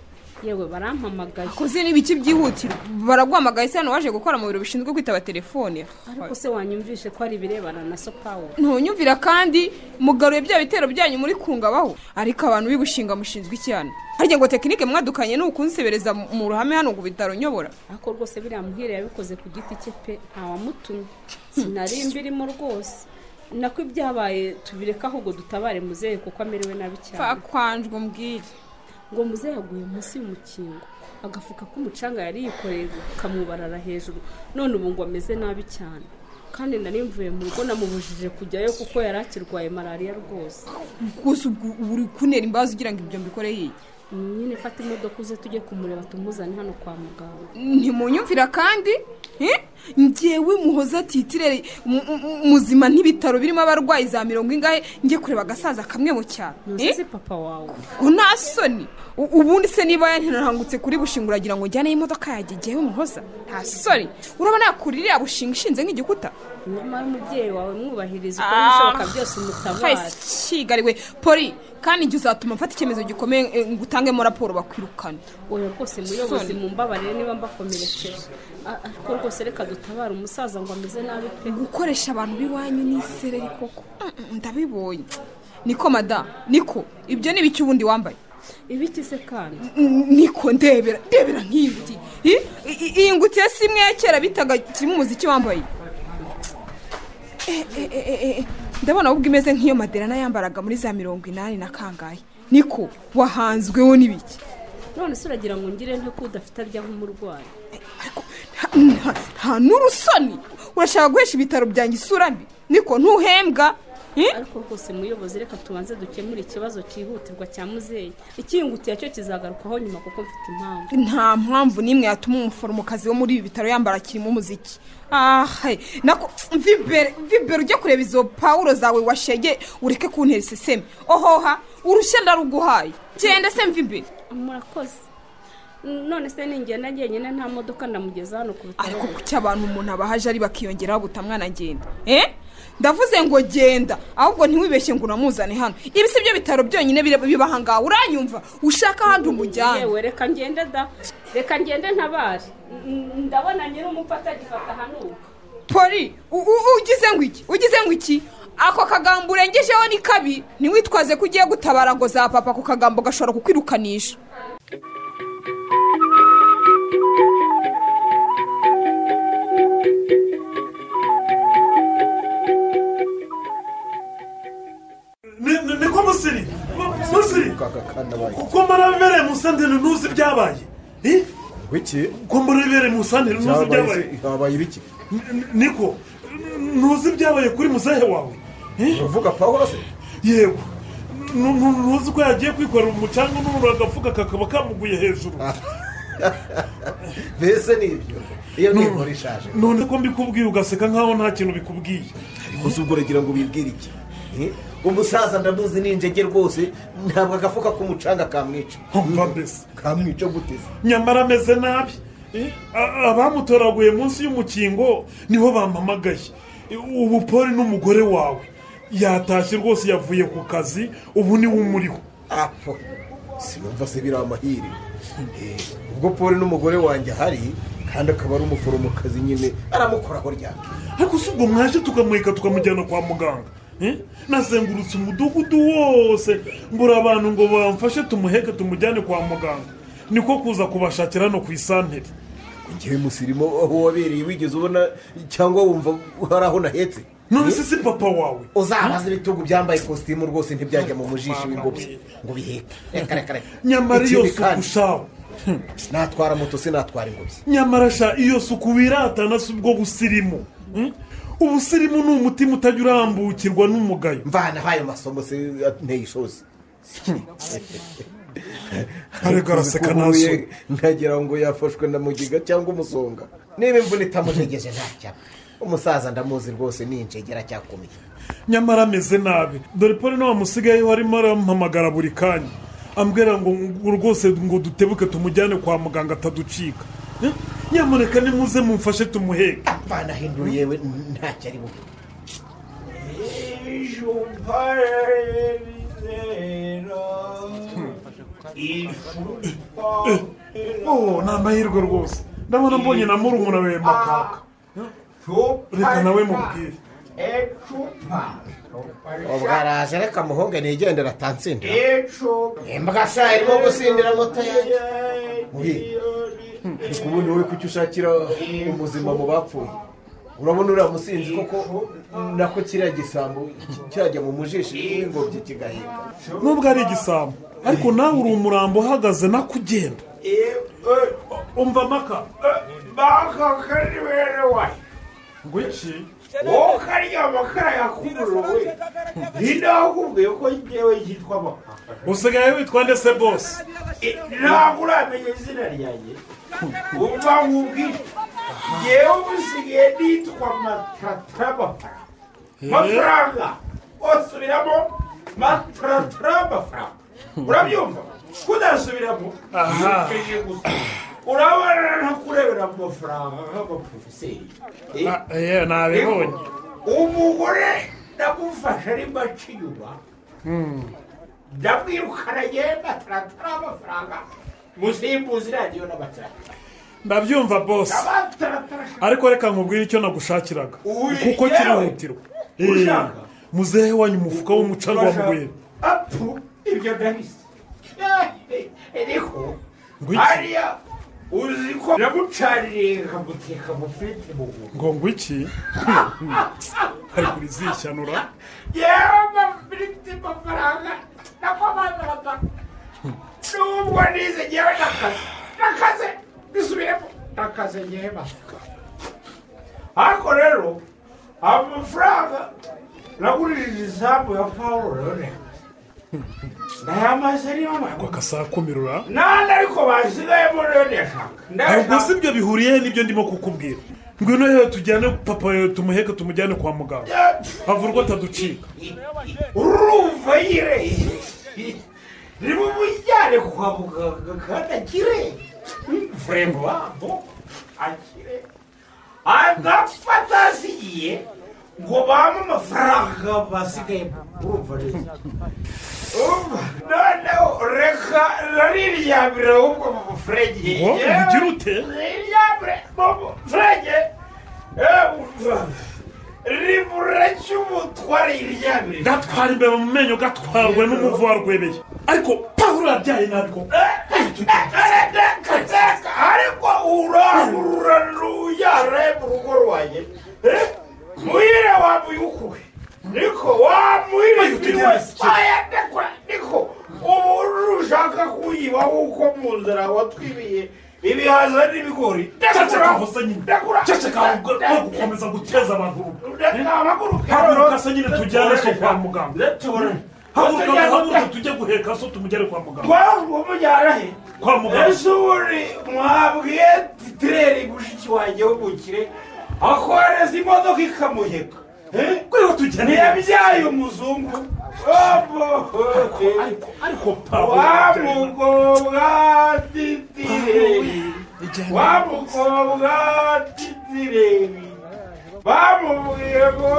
yewe barampamagaye koze n'ibiki byihutirwa baraguhamagaye se hano waje gukora mu biro bishinzwe kwitaba telefone ariko se wanyumvishe ko ari ibirebana na so pawu ntunyumvira kandi mugaruye bya bitero byanyu muri kungabaho ariko abantu b'ibushinga mushinzwe iki hano harya ngo tekinike mwadukanye ni ukunsebereza mu mu ruhame hano ngo bitaro nyobora ariko rwose biriya muhire yabikoze ku giti cye pe ntawamutumye sinari mbirimo rwose nako ibyabaye tubireke ahubwo dutabare muzehe kuko amerewe nabi cyane kwanjwe umbwire ngo muzehe yaguye munsi y'umukingo agafuka k'umucanga yari yikoreye kamubarara hejuru none ubu ngo ameze nabi cyane kandi nari mvuye mu rugo namubujije kujyayo kuko yari akirwaye malariya rwose rwose ubwo ubu uri kuntera imbabazi ugira ngo ibyo mbikore yiye nyine fata imodoka uze tujye kumureba tumuzane hano kwa muganga ntimunyumvira kandi eh? njyewe muhoza titirere mu- mu- muzima n'ibitaro birimo abarwayi za mirongo ingahe njye kureba agasaza kamwe mu cyaro ntuzi Eh? si papa wawe ngo nta soni U- ubundi se niba yantirangutse kuri bushingura agira ngo njyane imodoka yanjye njyewe muhoza nta soni urabona yakura iriya bushinga ishinze nk'igikuta nyamara umubyeyi wawe mwubahiriza ukora ibishoboka byose umutabare kigariwe poli kandi igihe uzatuma mfata icyemezo gikomeye eh, ngo utangemo raporo bakwirukane oya rwose muyobozi Soni. mumbabarire niba mbakomerekeje A- ariko rwose reka dutabare umusaza ngo ameze nabi pe gukoresha abantu b'iwanyu ni isereri koko Mm, mm, ndabibonye niko madamu niko ibyo ni ibiki ubundi wambaye ibiki se kandi N- niko ndebera ndebera nk'iyuti I- i- iyi ngutiya si imwe ya kera bitaga kirimo umuziki wambaye Eh, eh, eh, eh, eh. ndabona ahubwo imeze nk'iyo maderana yambaraga muri za mirongo inani na kangahe niko wahanzweho n'ibiki none se uragira ngo ngire nte ko udafite aryaho umurwayi Nta- nta n'urusoni urashaka guhesha ibitaro byanjye isura mbi niko ntuhembwa Eh? ariko rwose muyobozi reka tubanze dukemure ikibazo cyihutirwa cya muzeyi ikiyungutiye cyo kizagarukaho nyuma kuko mfite impamvu nta mpamvu n'imwe yatuma umuforomokazi wo muri ibi bitaro yambara kirimo umuziki ahe nako vibere vibere ujye kureba izo pawuro zawe washege ureke kuntera iseseme ohoha urushya ndaruguhaye genda se mvibere murakoze none se ningenda njyenyine nta modoka ndamugeza hano ku bitaro ariko kuki abantu umuntu abahaje ari bakiyongeraho guta mwana agenda eh ndavuze ngo genda ahubwo ntiwibeshye ngo unamuzane hano ibi si byo bitaro byonyine bire- biba aha ngaha uranyumva ushaka ahandi umujyane yewe reka ngende da reka ngende ntabare N- n- ndabona nyir'umupfa agifata hanuka poli u- u- ugize ngo iki ugize ngo iki ako kagambo urengejeho ni kabi ntiwitwaze ko ugiye gutabara ngo za papa ako kagambo gashobora kukwirukanisha Ni- ni- niko musiri musiri kuko murabereye mu santeri ntuzi ibyabaye Eh? Wiki kuko murabereye mu santeri ntuzi ibyabaye habaye ibiki N- niko ntuzi ibyabaye kuri muzehe wawe uvuga pawa se yego Nu- nu- ntuzi ko yagiye kwikorera umucanga n'umuntu agafuka kakaba kamuguye hejuru mbese ni ibyo iyo ni None- inkuru ishaje none ko mbikubwiye ugaseka nkaho nta kintu bikubwiye ariko si ubwo uragira ngo bibwire iki Eh? umusaza ndamuzi ni injege rwose ntabwo agafuka k'umucanga kamwica mva mbese kamwica guteze nyamara ameze nabi Eh, a- abamutoraguye munsi y'umukingo nibo bampamagaye Eh, ubu poli n'umugore wawe yatashye rwose yavuye ku kazi ubu niwe umuriho apo sinumva se biri amahire Eh, ubwo poli n'umugore wanjye ahari kandi akaba ari umuforomokazi nyine aramukoraho ryake ariko si ubwo mwaje tukamureka tukamujyana kwa muganga Eh? nazengurutse umudugudu wose mbura abantu ngo bamfashe tumuheke tumujyane kwa muganga niko kuza kubashakira hano ku isantere ngewe musirimo aho wabereye wigeze ubona cyangwa wumva hari aho nahetse none se si papa wawe uzabaza ibitugu byambaye ikositimu rwose ntibyajya mu mujisho w'ingobyi ngo biheke reka reka reka nyamara iyo Ikindi suku kandi, shawe natwara moto sinatwara ingobyi nyamara sha iyo suku wiratana si ubwo busirimu Hmm? ubusirimu ni umutima utajya urambukirwa n'umugayo mvanaho ayo masomo se ateye ishozi ariko araseka Kuko ntaso uhuye nkagira ngo yafashwe na mugiga cyangwa umusonga niba imvune itamujegeje ntacyaba umusaza ndamuzi rwose ni injegera cyakomeye nyamara ameze nabi dore poli nawe musigayeho arimo arampamagara buri kanya ambwira ngo ngo rwose ngo dutebuke tumujyane kwa muganga ataducika Eh? nyamuneka nimuze mumfashe tumuheke mvana hindura yewe ntacyo ari bube oh ni amahirwe rwose ndabona mbonye na murumuna we makaka reka nawe mubwire ubwo araje reka muhunge nigendera atansindira imbwa sha irimo gusindira moto yanjye ubundi wowe kuki ushakira umuzima mu bapfuye urabona uriya musinzi koko nako kiriya gisambo cyajya mu mujishi w'ingobyi kigahinga nubwo ari igisambo ariko nawe uri umurambo uhagaze nakugenda umva maka ngo iki wowe kariya makara yakumuro we ninde wakubwiye ko njyewe yitwa makara usigaye witwa ndetse bose ntabwo uramenye izina ryanjye umva nkubwire njyewe usigaye nitwa matatara makara mafaranga osubiramo matatara mafaranga urabyumva kudasubiramo Aha. ukeje gusa urabona ntakurebera amafaranga nk'abaporofeseri Eh? yewe nabibonye umugore ndamufashe ari maci inyuma ndamwirukana agenda taratara amafaranga musimbuzi iragiyo n'abatarata ndabyumva bose abataratara ariko reka nkubwire icyo nagushakiraga Ui, kuko yewe. kirihutirwa Eh, Ushaka? muzehe wanyu umufuka w'umucanga wa mugwira apu ibyo ndabisi ariko Ngo iki? hariya uzi ko namucaniriye nkamuteka mu fete mu guru ngo ngo iki ari kurizishyanura yewe amafiriti amafaranga nako bazarata n'ubwo nize ngewe nakaze nakaze bisubiremo nakaze ngewe basuka ariko rero amafaranga nagurishije isambu ya pawulo rero ndayamaze niyo mpamvu akasakumirura nandi ariko basigayemo rero ndashaka ntabwo si ibyo bihuriye he n'ibyo ndimo kukubwira ngwino yewe tujyane papa yewe tumuheke tumujyane kwa muganga avurwa ataducika urumva nyine nimumujyane kwa muganga kandi akire vurembo wabo akire agapfa atasigiye ngo bamuhe amafaranga basigayemo urumva neza urumva noneho reka nariryamire ahubwo mu bufurenge Ngo, ubigira ute? ntiryamire mu bufurenge ribura cy'umutware yiryamire gatwara imbeba mu menyo gatwarwe n'umuvu warwebeye ariko pawulo yabyaye ntabwo ariko urarura ruyaraye mu rugo rwanjye Eh, muhire wamuyukuwe niko wamuhire aya ndekura niko ubu ushaka kuyiba kuko mu nzara watwibiye ibihaza n'ibigori ceceka hose nyine ndekura ceceka ahubwo no gukomeza guteza abantu urubwa. Eh? ndekura haguruka se nyine tujyane so kwa muganga ndetore haguruka haguruka tujye guheka so tumugere kwa muganga twamujyana he Kwa muganga. ese ubundi mwabwiye titireri mushiki wanjye w'umukire akoreza imodoka ikamuheka Eh? ntiyabyaye umuzungu wamugobwa titireri wamugobwa titireri bamubwiye ngo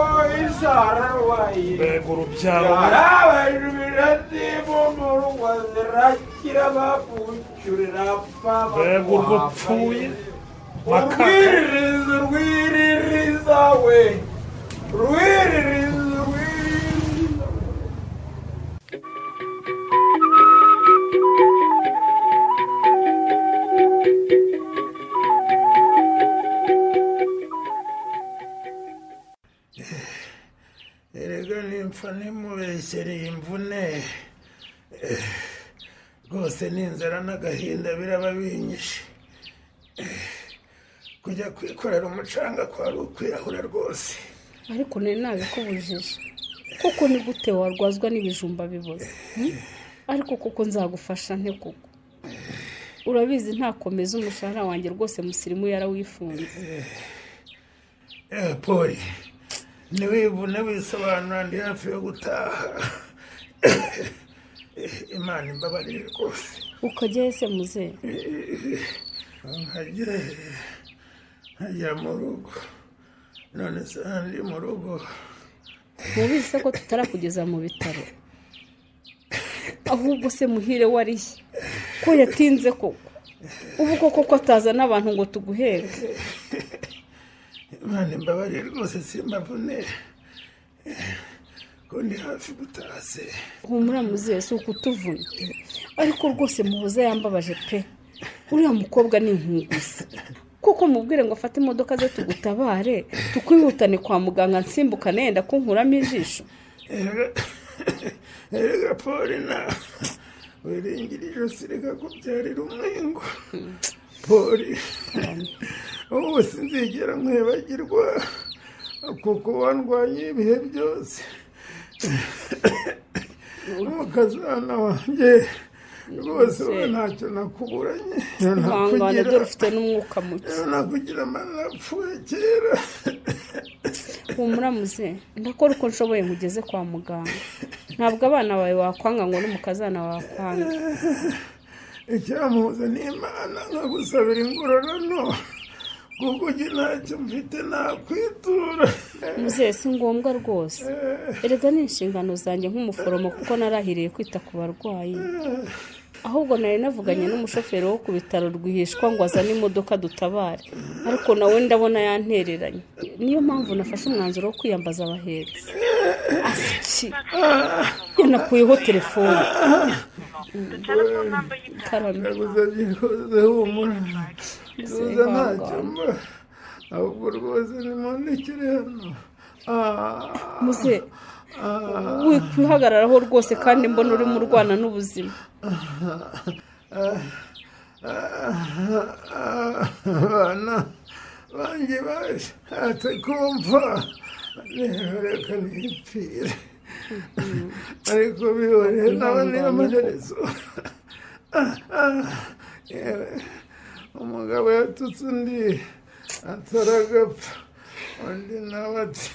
isararwaye mbega urubyaro abantu biratimo mu rugo zirakira babucyurira apfa mbega urwo upfuye makaka urwiririza urwiririza we rwiririza urwiririza erega nimfa nimubeshyereye imvune Eh, rwose n'inzara n'agahinda biraba binyishe Eh, kujya kwikorera umucanga kwari ukwirahura rwose ariko nari nabikubujije kuko ni gute warwazwa n'ibijumba biboze hmm? ariko kuko nzagufasha nte kuko urabizi ntakomeza umushahara wanjye rwose musirimu yarawifunze Eh, poli ntiwivune wisobanura ndi hafi yo gutaha Eh, imana imbabarire rwose ukajyayo se muzehe nkajya nkajya mu rugo none se ndi mu rugo mubizi se ko tutarakugeza mu bitaro ahubwo se muhire wariye ko yatinze koko ubu koko ko atazana abantu ngo tuguheke imana imbabarire rwose simbavune Eh, ko ndi hafi gutaha se humura muzehe si ukutuvuna ariko rwose muhoza yambabaje pe uriya mukobwa ni inkunguzi kuko mubwire ngo afate imodoka ze tugutabare tukwihutane kwa muganga nsimbukane yenda kunkuramo ijisho Erega- erega poli nawe wiringira ijosi rikakubyarira umwengo poli wowe sinzigera nkwibagirwa kuko wandwanye ibihe byose umukazana wanjye rwose wowe ntacyo nakuburanye ihangane ntakugira dore ufite n'umwuka muke nakugira amara apfuye kera humura muze ndakora uko nshoboye nkugeze kwa muganga ntabwo abana bawe wakwanga ngo n'umukazana wakwanga icyamuza n'imana nkagusabira ingororano kuko ujye ntacyo mfite nakwitura muzehe si ngombwa rwose erega ni inshingano zanjye nk'umuforomo kuko narahiriye kwita ku barwayi ahubwo nari navuganye n'umushoferi wo ku bitaro rwihishwa ngo azane imodoka dutabare ariko nawe ndabona yantereranye niyo mpamvu nafashe umwanzuro wo kwiyambaza abahetsi asiki yanakuyeho telefone karame ndaguze humura ndaguze ntacyo mba ahubwo rwose nimundikire hano muze wikwihagararaho rwose kandi mbona urimo urwana n'ubuzima abana banjye bashatse kumva rero reka nipfire ariko bihoreye nawe niyo amaherezo umugabo yatutse undi ataragapfa undi nawe ati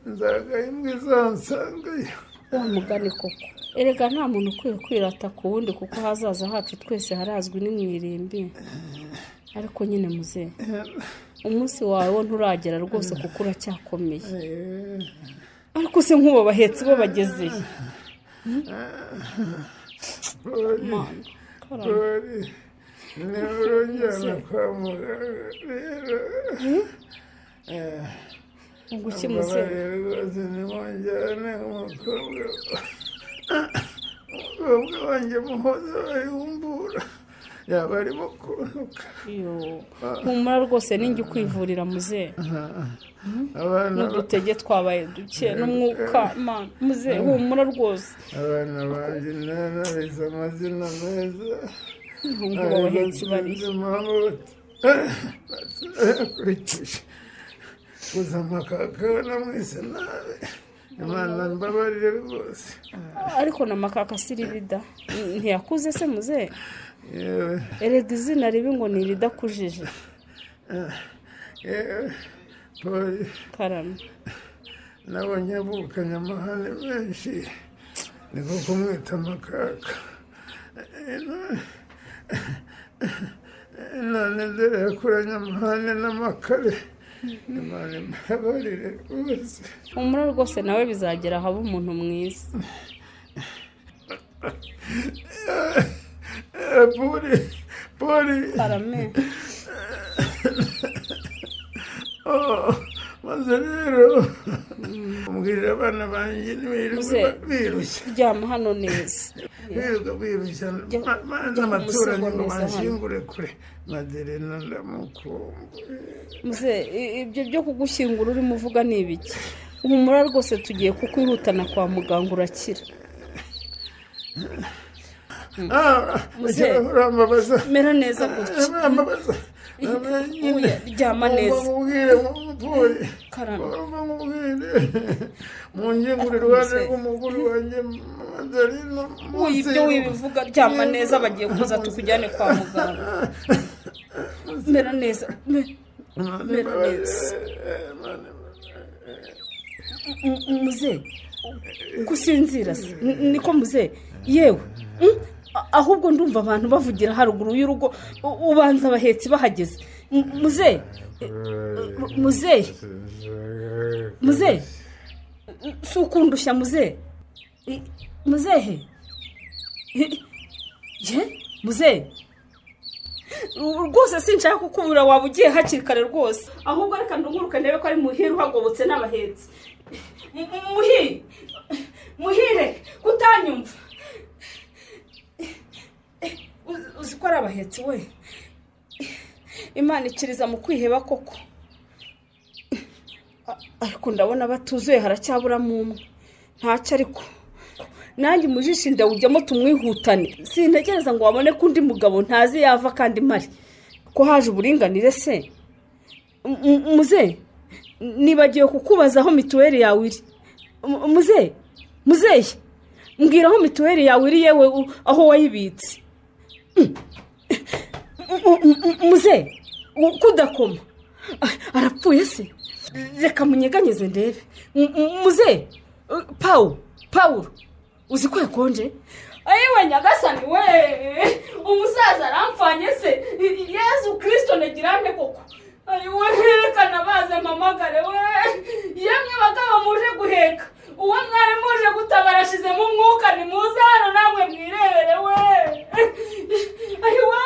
nzagahembwa izansangayo wa mugani koko erega nta muntu ukwiye kwirata ku wundi kuko ahazaza hacu twese harazwi ni mu irimbi ariko nyine muzehe umunsi wawe wo nturagera rwose kuko uracyakomeye ariko se nk'ubu bahetsi bo bagezeye Dori, niba urongera kwa muganga rero unguki mbabarira rwose nimwongerane umukobwa umukobwa wanjye muhoza bayihumbura yaba arimo kuntuka humura rwose ninjye ukwivurira muzehe abana n'udutege twabaye duke n'umwuka mana muzehe humura rwose abana banjye narabize amazina meza Ahubwo abahetsi barihe yakurikije gusa amakakabona mwese nabi imana mbabarire rwose ariko na makaka si ribida ntiyakuze se muzehe yewe erega izina ribi ngo ni iridakujije yewe poli karame nabonye avukanye amahane menshi niko kumwita amakaka Eh, none- eh, none dore yakuranye amahane n'amakare imana imbabarire rwose humura rwose nawe bizagera ahaba umuntu mwiza Eh, poli poli karame Oh, maze rero umbwirira abana banjye nibirirwa muzehe birushya ryama hano neza birirwa birushya ma- ma- jya n'abaturanyi kumusogomeza ngo hano. banshingure kure maderena ndamukumbuye muzehe i- ibyo byo kugushyingura urimo uvuga ni ibiki humura rwose tugiye kukwihutana kwa muganga urakira Ah, Muzehe. urambabaza mera neza gutya urambabaza Oya, ryama neza umubwire umupoli ugomba nkubwire mungengurire uruhande rw'umugore wanjye maderena uyu ibyo wibivuga ryama neza bagiye kuza tukujyane kwa muganga mera neza me- mera neza M- m- muzehe gusinzira se N- niko muzehe yewe Mm? A- ahubwo ndumva abantu bavugira haruguru y'urugo U- ubanza abahetsi bahageze M- muzehe M- muzehe muzehe si ukundushya muzehe I- muzehe I- ye muzehe U- rwose sinshaka kukubura waba ugiye hakiri kare rwose ahubwo reka ndunguruke ndebe ko ari muhire uhagobotse n'abahetsi M- m- muhire muhire kutanyumva Uzi- uzi ko ari abahetsi we imana ikiriza mu kwiheba koko A- ariko ndabona batuzuye haracyaburamo umwe ntacyo ariko nanjye umujisho inda ujyamo tumwihutane sintegereza ngo wabone ko undi mugabo ntazi yava kandi mpari ko haje uburinganire se M- m- muze nibagiwe kukubaza aho mituweli yawe iri M- muze muzehe mbwira aho mituweli yawe iri yewe u- aho wayibitse Mm. M- m- m- muze kudakoma arapfuye se reka munyeganyeze ndebe M- m- muze eh, pawu pawuro uzi ko yakonje ayiwe nyagasani we umusaza arampfanye se yezu kirisito ntegirane koko ariwo ntirekana baze mpamagare we yemwe bagabo muje guheka uwo mwari muje gutabara ashizemo umwuka ni muze hano namwe mwirebere we ariwo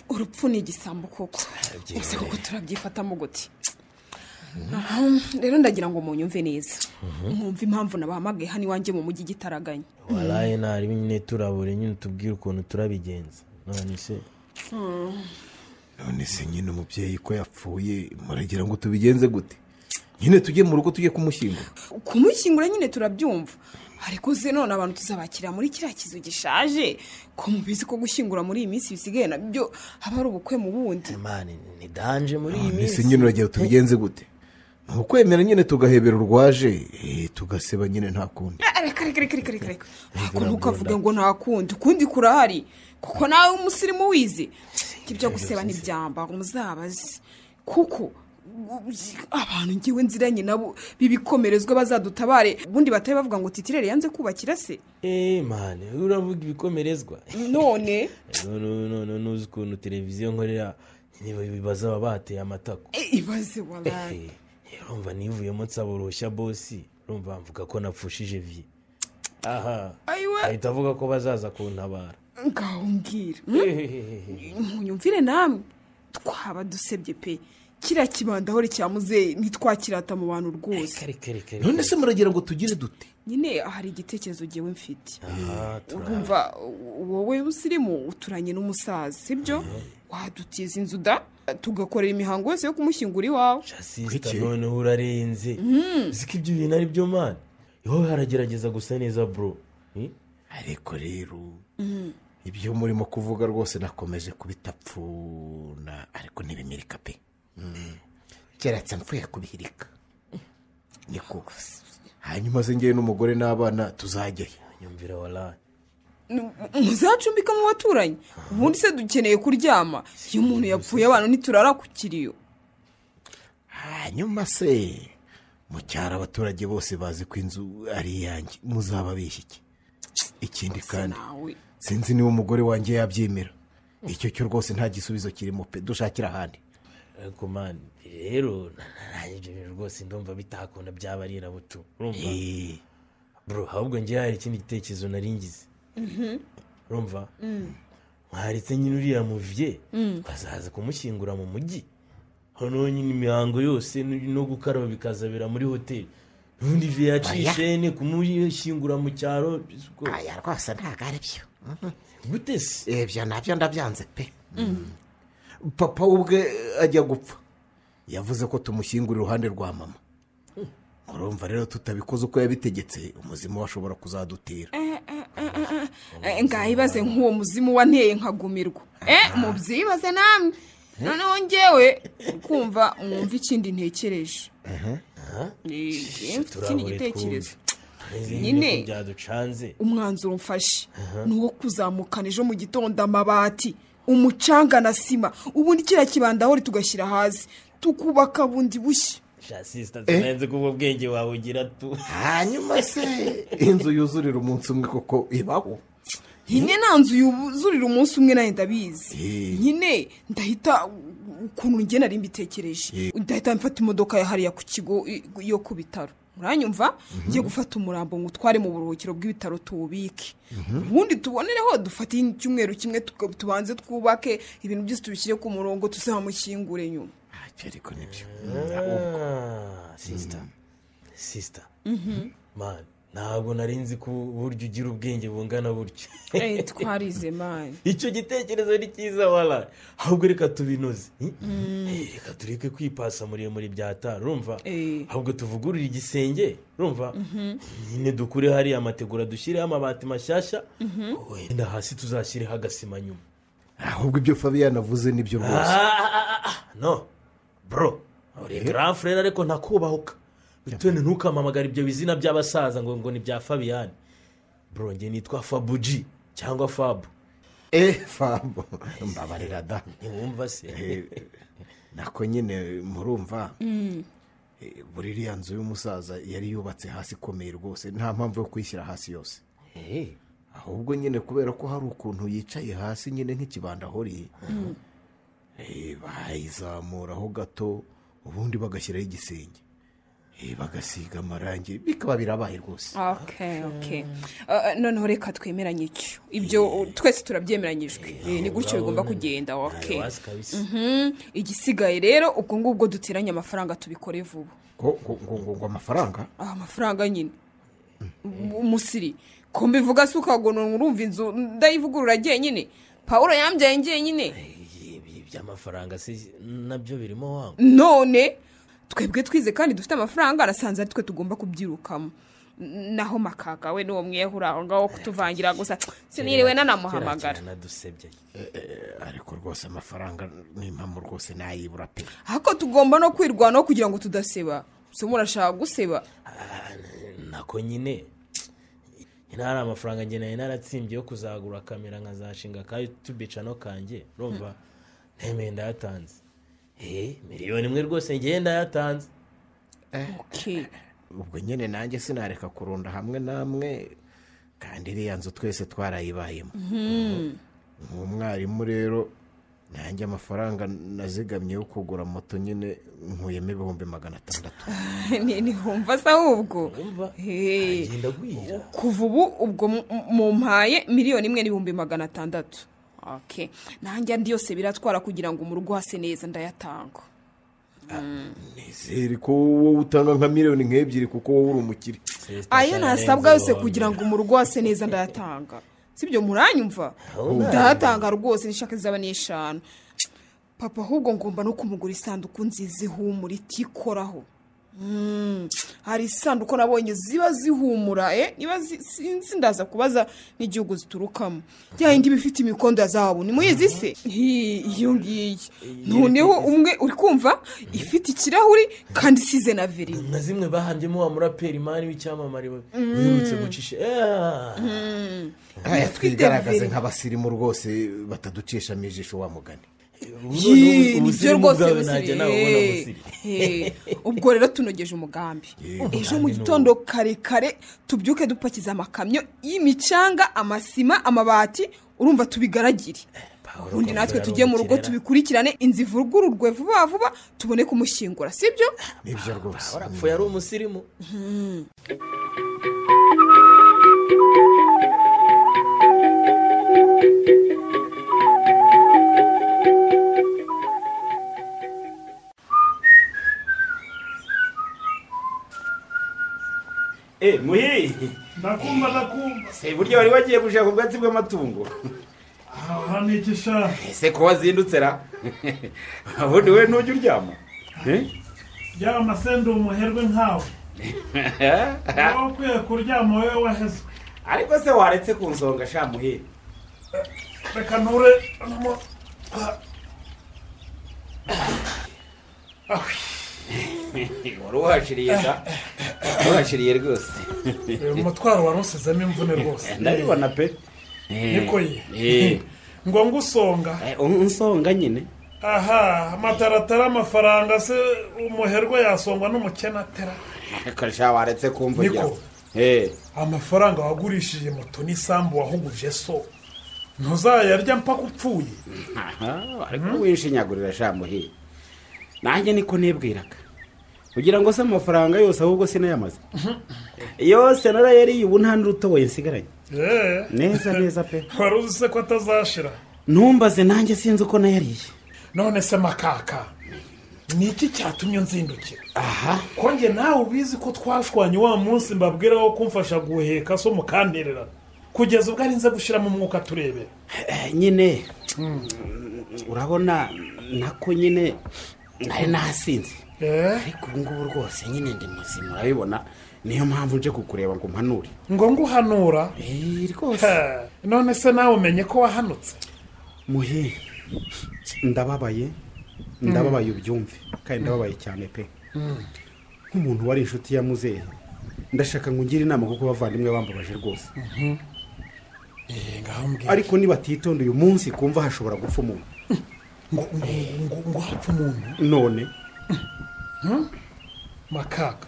urupfu ni igisambo koko gusa kuko turabyifatamo gute rero ndagira ngo munyumve neza Mhm. mwumve impamvu nabahamagaye hano iwanjye mu mujyi gitaraganya waraye ntari nyine turabure nyine tubwire ukuntu turabigenza none se none se nyine umubyeyi ko yapfuye muragira ngo tubigenze gute nyine tujye mu rugo tujye kumushyingura kumushyingura nyine turabyumva ariko se none abantu tuzabakira muri kiriya kizu gishaje ko mubizi ko gushyingura muri iyi minsi bisigaye nabyo haba ari ubukwe mu bundi ni danje muri iyi none se minsi nyine uragira tubigenze gute ni ukwemera nyine tugahebera urwaje eh, tugaseba nyine nta kundi Ah, reka reka reka reka reka reka ntabwo ntukavuge ngo nta kundi ukundi kurahari kuko nawe umusirimu wize ibyo guseba ntibyambara umuzabazi kuko abantu ngewe nziranye nabo bibikomerezwa bazadutabare ubundi batari bavuga ngo titirere yanze kubakira se eee mani uravuga ibikomerezwa none none none nuzi ukuntu televiziyo nkorera nyine bibaza aba bateye amatako eh, ibaze waraye urumva nivuyemo nsaba uruhushya bosi urumva mvuga ko napfushije vi aha ahita avuga ko bazaza kuntabara ngaho mbwira Hehehehe. munyumvire namwe twaba dusebye pe kiriya kibanda hore cya muzeyi ntitwakirata mu bantu rwose none se muragira ngo tugire dute nyine hari igitekerezo ngewe mfite Aha, urumva u- wowe usirimu uturanye n'umusaza sibyo wadutiza inzu da tugakorera imihango yose yo kumushyingura iwawe sisita noneho urarenze uzi ko ibyo bintu ari byo mani wowe haragerageza gusa neza bro ariko rero ibyo murimo kuvuga rwose nakomeje kubitapfuna ariko ntibimirika pe Mm. keretse mvuye kubihirika niko hanyuma se ngewe n'umugore n'abana tuzajyayo nyumvira waraye N- muzacumbika mu baturanyi ubundi se dukeneye kuryama iyo umuntu yapfuye abantu ntiturara ku kiriyo hanyuma se mucyara abaturage bose bazi ko inzu ari iyanjye muzaba bishyike ikindi kandi sinzi niba umugore wanjye yabyemera icyo cyo rwose nta gisubizo kirimo pe dushakira ahandi ariko mani rero nanjye ibyo bintu rwose ndumva bitakunda byaba ari irabutu urumva bro ahubwo ngewe hari ikindi gitekerezo nari ngize urumva mwaritse nyine uriya muvye Mm. bazaza kumushyingura mu mujyi noneho nyine imihango yose n- no gukaraba bikazabera muri hoteli n'ubundi ivi Oya. yacishene kumushyingura mu cyaro aya rwose ntabwo ari byo gute se ibyo nabyo ndabyanze pe papa we ubwe ajya gupfa yavuze ko tumushyingura iruhande rwa mama urumva rero tutabikoze uko yabitegetse umuzimu we ashobora kuzadutera ngahibaze nk'uwo muzimu wanteye nkagumirwa eh mubyibaze namwe noneho ngewe kumva mwumva ikindi ntekereje Eh, ngewe mfite ikindi turabure gitekerezo twumve nyine Nyine. ko byaducanze umwanzuro mfashe Aha. ni uwo kuzamukana ejo mu gitondo amabati umucanga na sima ubundi kiriya kibanda hori tugashyira hasi tukubaka bundi bushya jasisita turenze ko ubwo bwenge wawe ugira tu hanyuma se inzu yuzurira umunsi umwe kuko ibaho nyine nta nzu yuzurira umunsi umwe nawe ndabizi Eh. nyine ndahita ukuntu njye nari mbitekereje ndahita mfata imodoka ya hariya ku kigo i- yo ku bitaro uranyumva njye gufata umurambo ngo utware mu buruhukiro bw'ibitaro tuwubike ubundi tubonereho dufate icyumweru kimwe tuka- tubanze twubake ibintu byose tubishyire ku murongo tuzamushyingure nyuma ariko nibyo sisita sisita mani ntabwo nari nzi ko burya ugira ubwenge bungana buryo twarize mani icyo gitekerezo ni cyiza wara ahubwo reka tubinoze Eh, reka tureke kwipasa muremure byatara urumva ahubwo tuvugurure igisenge urumva nyine dukure hariya amategura dushyireho amabati mashyashya wenda hasi tuzashyireho agasima nyuma ahubwo ibyo fabian avuze nibyo rwose no bro uri grand frere ariko ntakubahuka bitone ntukamamagara ibyo bizina by'abasaza ngo ngo ni bya fabiyani bro njye nitwa fabuji cyangwa fabu eh fabo mbabarira da ntiwumva se nako nyine murumva Eh, buri iriya nzu y'umusaza yari yubatse hasi ikomeye rwose nta mpamvu yo kuyishyira hasi yose ahubwo nyine kubera ko hari ukuntu yicaye hasi nyine nk'ikibanda ahoriye Mm. Eh, bayizamuraho gato ubundi bagashyiraho igisenge Eh, bagasiga amarangi bikaba birabaye rwose ok ok Eh, noneho reka twemeranye icyo ibyo twese turabyemeranyijwe Eh, ni gutyo bigomba kugenda ok Ayawazi kabisa. Mhm. igisigaye rero ubwo ngubwo duteranye amafaranga tubikore vuba ngo ngo- ngo- ngo- ngo amafaranga Ah, amafaranga nyine umusiri ko mbivuga si ukagonora urumva inzu ndayivugurura njyenyine paul yambyaye njyenyine iby'amafaranga si nabyo birimo wanga none twebwe twize kandi dufite amafaranga arasanze ari twe tugomba kubyirukamo N- naho makaka we n'uwo mwiyahura aho ngaho kutuvangira gusa siniriwe nanamuhamagara nadusebye ariko rwose amafaranga n'impamvu rwose nayibura pe ariko tugomba no kwirwanaho kugira ngo tudaseba se murashaka guseba nako nyine nyine hari amafaranga njye nari naratsimbye yo kuzagura kamera nkazashinga ka yutube cano kanjye urumva ntemeye ndayatanze eh miliyoni imwe rwose ngewe ndayatanze ubwo nyine nanjye sinareka kurunda hamwe namwe kandi iriya nzu twese twarayibayemo Mhm. uwo mwarimu rero nanjye amafaranga nazigamye yo kugura moto nyine nkuyemo ibihumbi magana atandatu Ni- nihumva se ahubwo Hey. kuva ubu ubwo mu- mu mpaye miliyoni imwe n'ibihumbi magana atandatu Ok. nanjye andi yose biratwara kugira ngo mu rugo hase neza ndayatanga nizere ko wowe utanga nka miliyoni nk'ebyiri kuko wowe uri umukire ayo nasabwa yose kugira ngo mu rugo hase neza ndayatanga sibyo muranyumva Ahubwo. ndayatanga rwose n'ishaka zaba n'eshanu papa ahubwo ngomba no kumugura isanduku nziza ihumura itikoraho Mm, hari isanduku nabonye ziba zihumura eh, niba zi- sinzi ndaza kubaza n'igihugu ziturukamo ya yindi iba ifite imikondo ya zahabu nimuyizi se Hi, iyo ngiyo noneho umwe uri kumva ifite ikirahuri kandi isize na verine na zimwe bahandyemo wa muraperi mani w'icyamamare we Mm. uherutse gucisha Eh. Mm. aya twigaragaze nk'abasirimu rwose bataducisha mu ijisho wa mugani ubusirimu bwawe ntajya nabubona busiri. Eh, ubwo rero tunogeje umugambi ejo mu gitondo kare kare tubyuke dupakiza amakamyo y'imicanga amasima amabati urumva tubigaragire ubundi natwe tujye mu rugo tubikurikirane inzu ivugururwe vuba vuba tubone kumushyingura sibyo nibyo rwose apfuye ari umusirimu Eh, muhi nakumva nakumva se burya wari wagiye gushaka ubwatsi bw'amatungo aha ni igishanga ese ko wazindutse ra ubundi we ntujya uryama Eh? byaba amasenda umuherwe nkawe wowe ukwiye kuryama wowe waheze ariko se waretse kunsonga sha muhi reka nture hano. wari uhashiriye da uhashiriye rwose Eh, umutwaro warusizemo imvune rwose ndabibona pe Niko ye. ngo ngusonga unsonga nyine aha amataratara amafaranga se umuherwe yasongwa n'umukene atera kasha waretse kumvugira Niko. Eh, amafaranga wagurishije moto n'isambu wahuguje so ntuzayarya mpaka upfuye aha ariko wishinyagurira sha muhi nanjye niko nibwiraga kugira ngo se amafaranga yose ahubwo sinayamaze yose narayariye ubu nta n'urutoboye nsigaranye Eh. Neza, neza pe wari uzi se ko atazashira ntumbaze nanjye sinzi uko nayariye none se makaka ni iki cyatumye nzindukira aha konge nawe ubizi ko twashwanye wa munsi mbabwiraho kumfasha guheka so mukantererana kugeza ubwo ari nze gushyiramo umwuka turebera Eh, nyine urabona nako nyine nari nasinze ariko ubu ngubu rwose nyine ndi muzima urabibona niyo mpamvu nje kukureba ngo mpanure ngo nguhanura rwose none se nawe umenye ko wahanutse muhe ndababaye ndababaye ubyumve kandi ndababaye cyane pe nk'umuntu wari inshuti ya muzehe ndashaka ngo ungire inama kuko bavandimwe bambabaje rwose ariko nibatitonda uyu munsi kumva hashobora gupfa umuntu ngo ngo ngo hapfa umuntu none makaga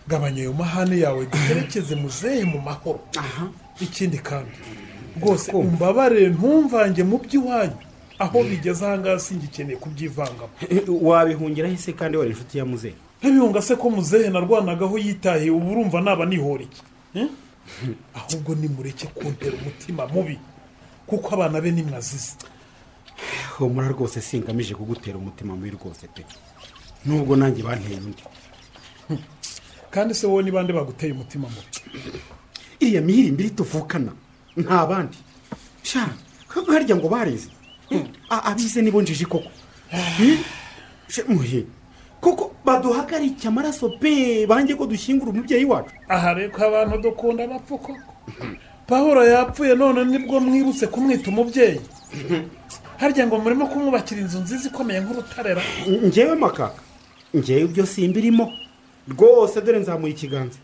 gabanya ayo mahane yawe duherekeze muzehe mu mahoro ikindi kandi rwose umbabarire ntumvange mu by'iwanyu aho bigeze ahangaha singikeneye kubyivangamo wabihungiraho se kandi wari inshuti ya muzehe nk'ibihunga se ko muzehe narwanagaho yitahiye ubu urumva naba nihora iki Eh? ahubwo nimureke kuntera umutima mubi kuko abana be ni mwazize humura rwose singamije kugutera umutima mubi rwose pe nubwo nanjye banteye undi kandi se wowe ni bande baguteye umutima mubi iriya mihirimbiri tuvukana nta bandi sha harya ngo bareze A- abize nibo njiji koko Eh? Sha, muhe kuko baduhagarike amaraso pe bange ko dushyingura umubyeyi wacu aha rero abantu dukunda bapfa koko pahuro yapfuye none nibwo mwibutse kumwita umubyeyi harya ngo murimo kumwubakira inzu nziza ikomeye nk'urutarera ngewe makaka ngewe ibyo simbirimo rwose dore nzamuye ikiganza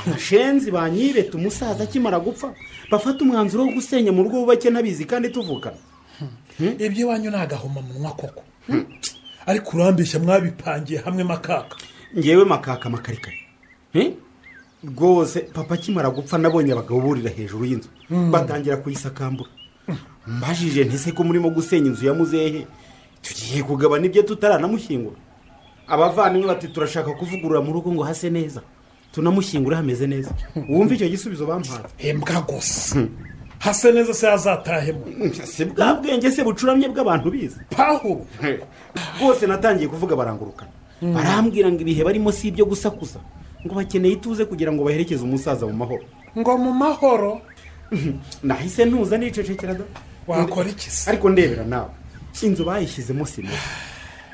abashenzi banyireta umusaza akimara gupfa bafata umwanzuro wo gusenya mu rugo bubake ntabizi kandi tuvukana ibyo iwanyu ni agahomamunwa koko ariko urambeshya mwabipangiye hamwe makaka ngewe makaka amakarikari Eh? rwose papa akimara gupfa nabonye abagabo burira hejuru y'inzu batangira kuyisakambura mbajije ntese ko murimo gusenya inzu ya muzehe tugiye kugabana ibyo tutaramushyingura abavandimwe bati turashaka kuvugurura mu rugo ngo hase neza tunamushyingure hameze neza wumva icyo gisubizo bampaye hembwa gusa hase neza se hazatahemo si bwa bwenge se bucuramye bw'abantu bize pahuro rwose natangiye kuvuga barangurukana barambwira ngo ibihe barimo si ibyo gusakuza ngo bakeneye ituze kugira ngo baherekeze umusaza mu mahoro ngo mu mahoro nahise ntuza nicecekeraga wakora iki se ariko ndebera nawe inzu bayishyizemo sima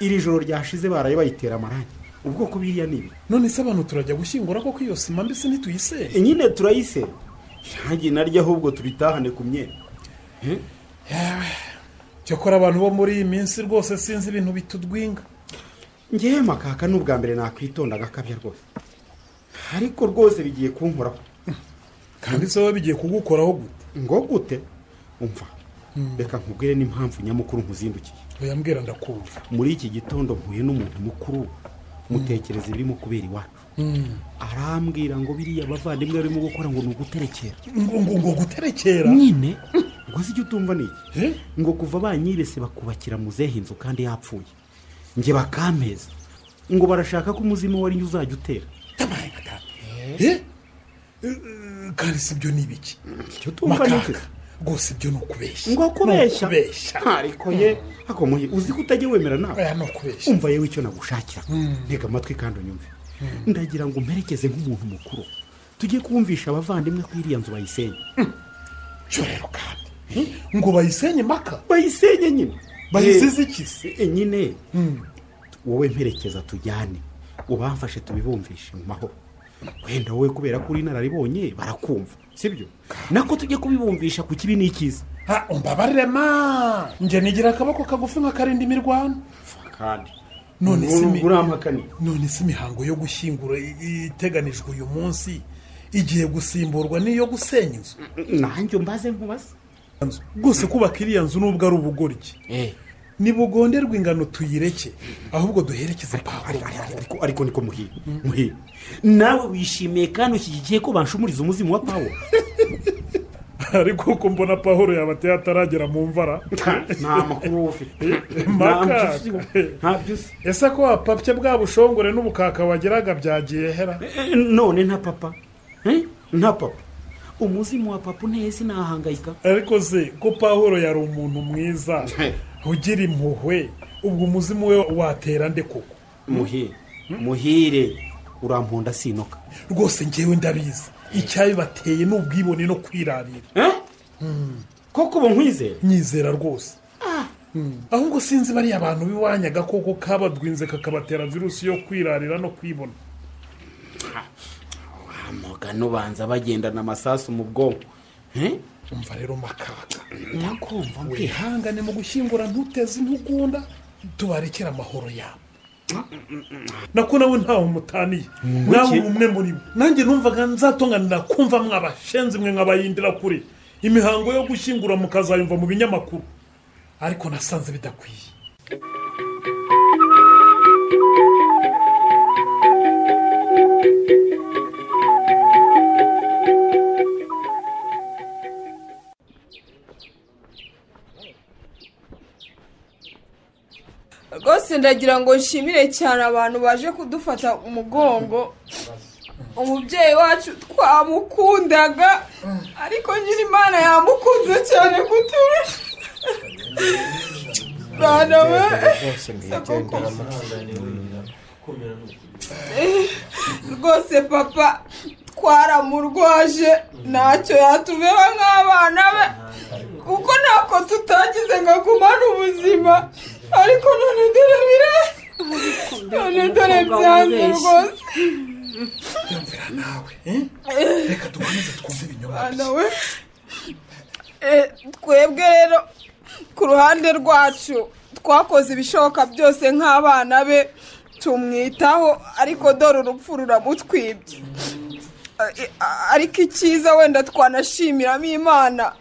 iri joro ryashize baraye bayitera amarangi ubwoko biriya ni ibi none se abantu turajya gushyingura koko iyo sima mbese ntituyiseye nyine turayise irangi naryo ahubwo turitahane ku myenda cyakora abantu bo muri iyi minsi rwose sinzi ibintu bitudwinga ngewe makaka ni ubwa mbere nakwitonda agakabya rwose ariko rwose bigiye kunkoraho kandi se wowe bigiye kugukoraho gute ngo gute umva reka nkubwire n'impamvu nyamukuru nkuzindukiye oya mbwira ndakumva muri iki gitondo mpuye n'umuntu mukuru mutekereza ibirimo kubera iwacu arambwira ngo biriya abavandimwe barimo gukora ngo ni uguterekera ngo ngo ngo guterekera nyine ngo si icyo utumva ni iki ngo kuva banyibese bakubakira muzehe inzu kandi yapfuye nge bakampeza ngo barashaka ko umuzimu wari njye uzajya utera Eh? Eh, kandi si ibyo ni ibiki icyo tumva ni iki Makaka, rwose ibyo ni ukubeshya ngo kubeshya Ni ukubeshya ariko ye ako muhe uzi ko utajya wemera nawe oya ni ukubeshya umva yewe icyo nagushakira ntega amatwi kandi unyumve Mm. ndagira ngo mperekeze nk'umuntu mukuru tujye kumvisha abavandimwe ko iriya nzu bayisenye cyorero kandi ngo bayisenye maka bayisenye nyine Bayisize iki se nyine wowe mperekeza tujyane ubamfashe tubibumvishe mu mahoro wenda wowe kubera ko uri inararibonye barakumva sibyo nako tujye kubibumvisha ku kibi n'ikiza ha umbabarire ma njye nigira akaboko kagufi nk'akarinda imirwano kandi none se imi- urampakaniye none se imihango yo gushyingura i- iteganijwe uyu munsi igiye gusimburwa n'iyo gusenya inzu nanjye mbaze nkubaze rwose kubaka iriya nzu nubwo ari ubugoryi ntibugonderwe ingano tuyireke ahubwo duherekeze pahuro mu mahoro ariko ariko niko muhiye muhiye nawe wishimiye kandi ushyigikiye ko banshumuriza umuzimu wa pawulo ariko uko mbona pahuro yabateye ataragera mu mvara nta makuru wowe ufite Makaka. ntabyo uzi ese ko wapapye bwa bushongore n'ubukaka wageraga byagiye hera Eh, none nta papa Eh? nta papa umuzimu wa papa unteye sinahangayika ariko se ko pahuro yari umuntu mwiza ugira impuhwe ubwo umuzimu we watera nde koko muhire muhire uramponda sinoka rwose ngewe ndabizi icyabibateye ni ubwibone no kwirarira koko ubu nkwizera nyizera rwose ahubwo sinzi bariya abantu b'iwanyu agakoko kabadwinze kakabatera virusi yo kwirarira no kwibona amagano banza bagendana amasasu mu bwonko Eh? umva rero makaka ndakumva wihangane mu gushyingura ntuteze intugunda tubarekere amahoro yabo nako nawe ntawe umutaniye Muke. nawe uri umwe muri bo nanjye numvaga nzatonganira kumva mwabashenzi mwe nkabayindira kure imihango yo gushyingura mukazayumva mu binyamakuru ariko nasanze bidakwiye rwose ndagira ngo nshimire cyane abantu baje kudufata umugongo umubyeyi wacu twamukundaga ariko nyiri imana yamukunze cyane kutura bana we rwose papa twaramurwaje ntacyo yatubeho nk'abana be kuko ntako tutagize ngo agumane ubuzima ariko none dore bire none dore byanze rwose yumvira nawe reka dukomeze twumve ibinyoma bana we Eh, twebwe rero ku ruhande rwacu twakoze ibishoboka byose nk'abana be tumwitaho ariko dore urupfu ruramutwibye Eh, ariko icyiza wenda twanashimiramo imana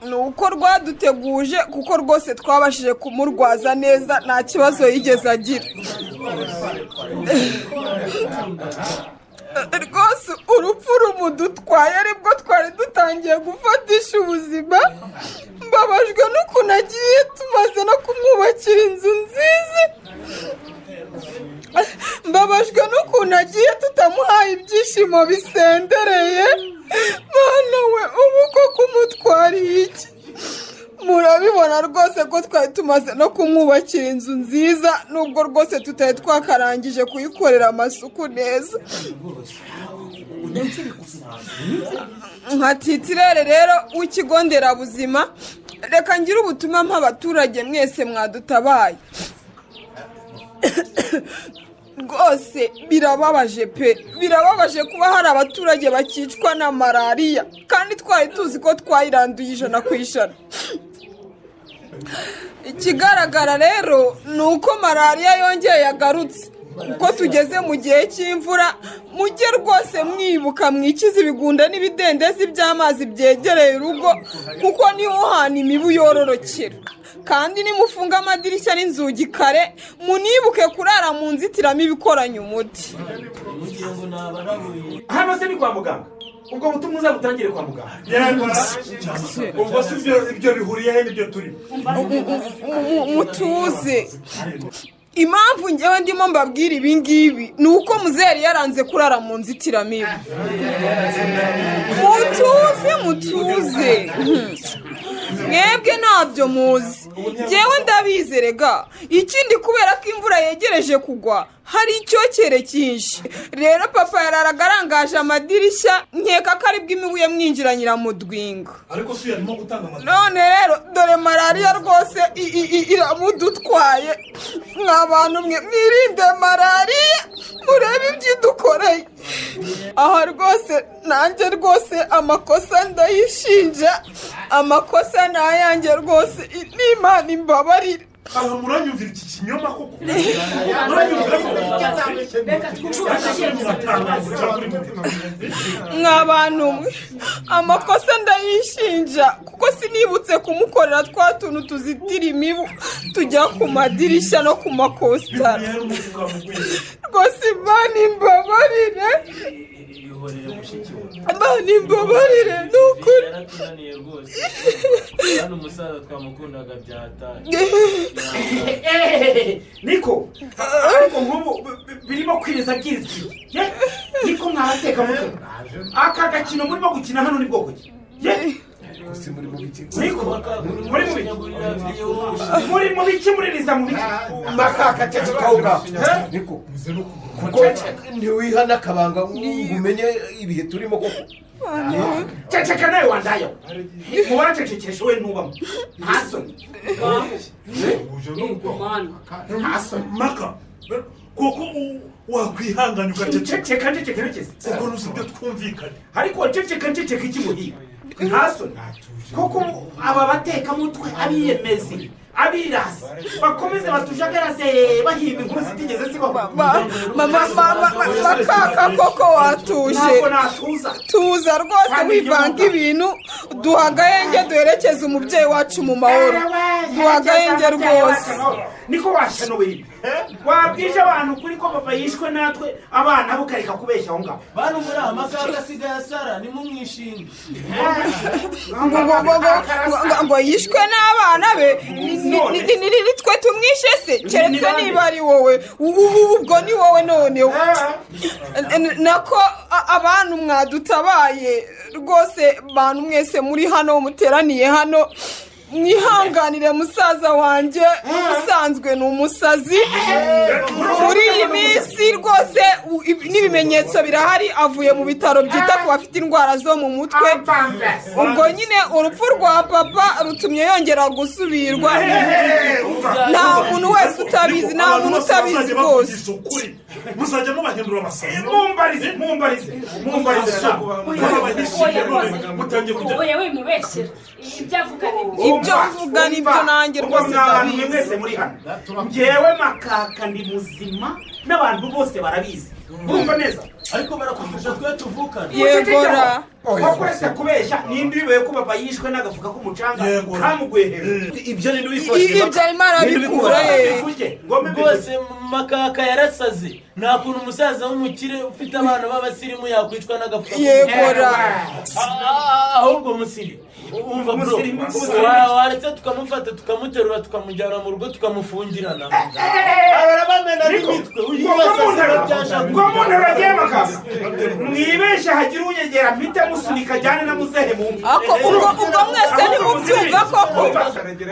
ni uko rwaduteguje kuko rwose twabashije kumurwaza neza nta kibazo yigeze agira rwose urupfu rumudutwaye aribwo twari dutangiye gufatisha ubuzima mbabajwe n'ukuntu agiye tumaze no kumwubakira inzu nziza mbabajwe n'ukuntu agiye tutamuhaye ibyishimo bisendereye mwana we ubu ko kumutwariye iki murabibona rwose ko twari tumaze no kumwubakira inzu nziza nubwo rwose tutari twakarangije kuyikorera amasuku neza nka titirere rero w'ikigo nderabuzima reka ngire ubutumwa mpabaturage mwese mwadutabaye rwose birababaje pe birababaje kuba hari abaturage bakicwa na malariya kandi twari tuzi ko twayiranduye ijana ku ijana ikigaragara rero ni uko malariya yongeye yagarutse uko tugeze mu gihe cy'imvura mujye rwose mwibuka mwikize ibigunda n'ibidendezi by'amazi byegereye urugo kuko niho uhana imibu yororokera kandi nimufunga amadirishya n'inzugi kare munibuke kurara mu nzitiramibu ikoranye umuti hano se ni kwa muganga ubwo butumwa uzabutangire kwa muganga ubwo si ibyo ibyo bihuriyeho n'ibyo turimo mutuze impamvu ngewe ndimo mbabwira ibi ngibi ni uko muzeru yaranze kurara mu nzitiramibu mutuze mutuze mwebwe ntabyo muzi ngewe ndabizerega ikindi kubera ko imvura yegereje kugwa hari icyokere cyinshi rero papa yararaga arangaje amadirishya nkeka ko aribwo imibu yamwinjiranyira mu dwingo ariko si yarimo gutanga amatara none rero dore malariya rwose i- i- i- iramudutwaye mwa bantu mwe mwirinde malariya murebe ibyo idukoreye aha rwose nanjye rwose amakosa ndayishinja amakosa ni ayanjye rwose i- ni imana imbabarire aha muranyumvira iki kinyoma koko mwa bantu mwe amakosa ndayishinja kuko sinibutse kumukorera twa tuntu tuzitira imibu tujya ku madirishya no ku makositara rwose imana imbabarire imana imbabarire ni ukuri hano umusaza twamukundaga byataye niko ariko nk'ubu bi- bi- birimo kwiriza bwizwi ye niko mwahateka mutwe aka gakino murimo gukina hano ni bwoko ki ye niko muri mu biki muri mu biki muririza mu biki makaka cece kawuga niko kuko ntiwihana akabanga ngo umenye ibihe turimo koko ceceka nawe wandayo mubara cecekesha we ntubamo nta soni nta soni maka kuko u- wakwihanganya ceceka ceceka nigeze ubwo nusibyo twumvikanye ariko ceceka ceceka ikimuhiga nta soni kuko aba batekamutwe abiyemezi abirasi bakomeze batujagaraze bahimba inkuru zitigeze zibaho makaka koko watuje ntabwo natuza tuza rwose wivanga ibintu duha agahenge duherekeze umubyeyi wacu mu mahoro duha agahenge rwose niko washanuwe ibi wabwije abantu kuri ko papa yishwe natwe abana bo ukareka kubeshya aho ngaho bantu muri aya masaha asigaye asara nimumwishime ngo ngo ngo ngo ngo ngo yishwe n'abana be ni- ni ni- ni- ni twe tumwishe se keretse niba ari wowe ubu ubwo ni wowe noneho N- n- nako a- abantu mwadutabaye rwose bantu mwese muri hano muteraniye hano mwihanganire musaza wanjye usanzwe ni umusazi muri iyi minsi rwose u- ibi- n'ibimenyetso birahari avuye mu bitaro byita ku bafite indwara zo mu mutwe ubwo nyine urupfu rwa papa rutumye yongera gusubirwa nta muntu wese utabizi nta muntu utabizi rwose muzajya mubahindura abasazi mumbarize mumbarize mumbarize nawe. oya rwose mutangiye kujya oya wimubeshere ibyo avuga ni Umva, umva, umva mwabantu mwe mwese muri hano ngewe makaka ndi muzima n'abantu bose barabizi urumva neza ariko barakumbusha twe tuvukana Yegora. ko kwese kubeshya ninde uyoboye ko papa yishwe n'agafuka k'umucanga kamuguye hejuru ibyo ninde I- ibyo arimo arabikura ye rwose makaka yarasaze nta kuntu umusaza w'umukire ufite abana b'abasirimu yakwicwa n'agafuka Yegora. ahubwo umusiri umva bro Umusirimu, umusirimu. wa- waretse tukamufata tukamuterura tukamujyana mu rugo tukamufungirana arabamena n'imitwe umuntu aragiye makaza mwibeshye hagire unyegera mpite musunika ajyane na muzehe bumve Ako, ubwo- ubwo mwese ntimubyumva koko?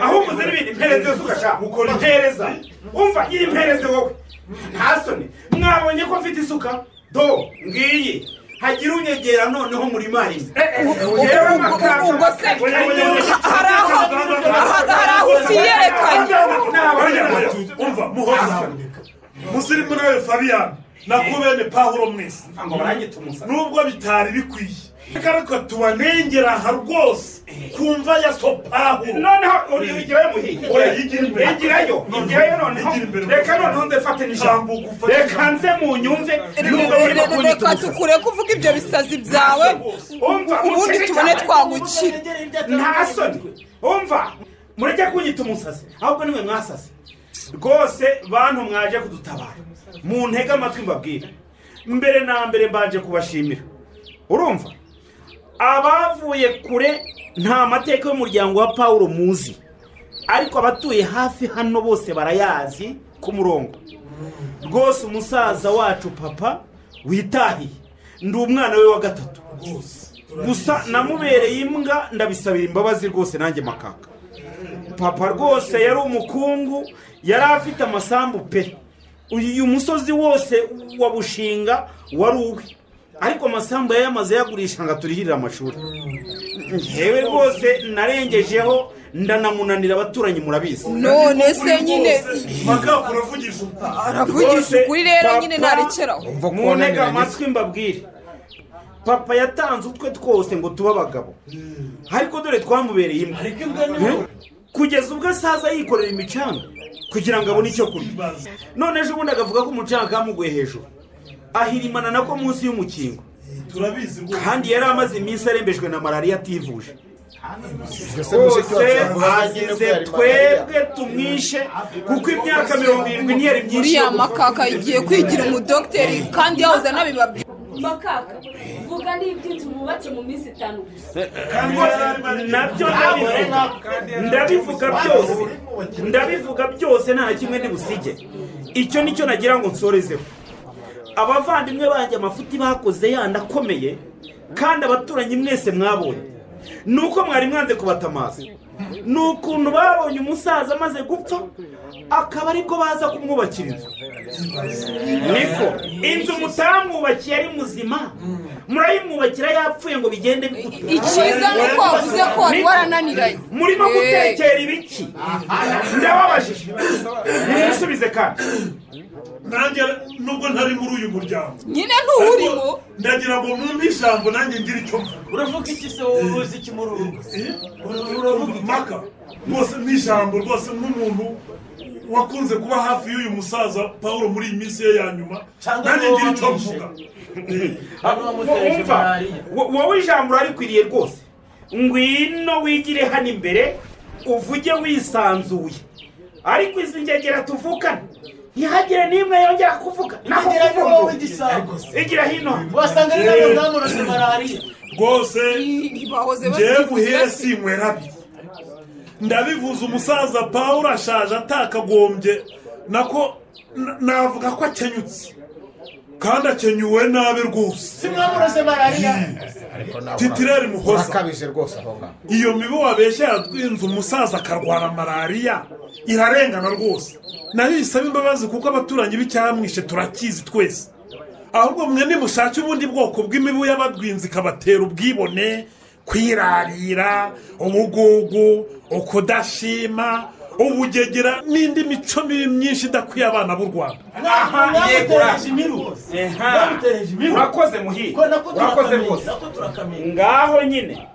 aho umuze n'ibindi mpereze zugashaka ukora impereza umva iyi mpereze wowe nta soni mwabonye ko mfite isuka do ngiyi hagire unyegera noneho muri marine ubwo se hari aho hari aho utiyerekanye umva muhoza musirimu nawe fabiyani nako bene pahuro mwese nubwo bitari bikwiye ariko ariko tubanengera aha rwose kumva ya so pahuro noneho uri ujyayo muhiye oya yigira imbere igirayo igirayo noneho reka noneho nze fate n'ijambo reka nze munyumve nubwo Re- urimo re- kunyita reka umusazi tukure kuvuga ibyo bisazi byawe ubundi tubone twagukira nta soni umva mureke kunyita umusazi ahubwo nimwe mwasaze rwose bantu mwaje kudutabara mu ntege amatwi mbabwire mbere na mbere mbanje kubashimira urumva abavuye kure nta mateka y'umuryango wa paul muzi ariko abatuye hafi hano bose barayazi ku murongo rwose umusaza wacu papa witahiye ndi umwana we wa gatatu gusa namubereye imbwa ndabisabira imbabazi rwose nanjye makaka papa rwose yari umukungu yari afite amasambu pe uyu musozi wose wa bushinga wari uwe ariko amasambu yari yamaze yagurisha ngo aturihirire amashuri ngewe rwose narengejeho ndanamunanira abaturanyi murabizi none se nyine makaka uravugisha aravugisha ukuri rero nyine ntarekeraho muntega amatwi mbabwire papa yatanze utwe twose ngo tube abagabo ariko dore twamubereye imbwa Eh? kugeza ubwo asaza yikorera imicanga kugira ngo abone icyo kurya none ejo ubundi agavuga ko umucanga kamuguye hejuru ahirimana nako munsi y'umukingo kandi yari amaze iminsi arembejwe na malariya ativuje rwose agize twebwe tumwishe kuko imyaka mirongo irindwi ntiyari myinshi yo uriya gupfa. makaka igiye kwigira umudogiteri kandi yahoze anabibabwira makaka vuga n'iby'inzu bubatse mu minsi itanu gusa nabyo ndabivuga ndabivuga byose ndabivuga byose nta na kimwe ntibusige icyo nicyo nagira ngo nsorezeho abavandimwe banjye amafuti bakoze yandi akomeye kandi abaturanyi mwese mwabonye ni uko mwari mwanze kubatamaza ni ukuntu babonye umusaza amaze gupfa akaba aribwo baza kumwubakira inzu niko inzu mutamwubakiye ari muzima murayimwubakira yapfuye ngo bigende bigutu icyiza ni uko wavuze ko wari warananiranye murimo Eh. gutekera ibiki ndababajije nimusubize kandi nanjye nubwo ntari muri uyu muryango nyine ntuwurimo ndagira ngo mwumve ijambo nanjye ngire icyo mvuga uravuga iki se wowe uzi iki muri uru rugo maka rwose ni ijambo rwose nk'umuntu wakunze kuba hafi y'uyu musaza paul muri iyi minsi ye ya nyuma nanjye ngira icyo mvuga wumva wo- wowe ijambo urarikwiriye rwose ngwino wigire hano imbere uvuge wisanzuye ariko izi ngegera tuvukana ntihagire n'imwe yongera kuvuga naho Ngegera ni wowe kuvuga igira hino wasanga ari nayo zamurase malariya rwose ntibahoze ngewe guhera sinywera abiri ndabivuze umusaza paul ashaje atakagombye nako na- navuga ko akenyutse kandi akenyuwe nabi rwose simwamurose malariya ariko nawe titireri muhoza urakabije rwose aho ngaho iyo mibu wabeshya yatwinze umusaza akarwara malariya irarengana rwose nayo isaba imbabazi kuko abaturanyi b'icyamwishe turakizi twese ahubwo mwe nimushake ubundi bwoko bw'imibu y'abadwinzi ikabatera ubwibone kwirarira ubugugu ukudashima ubugegera n'indi mico mibi myinshi idakwiye abana b'u rwanda mwamutereje imiru mwamutereje imiru urakoze muhire urakoze rwose ngaho nyine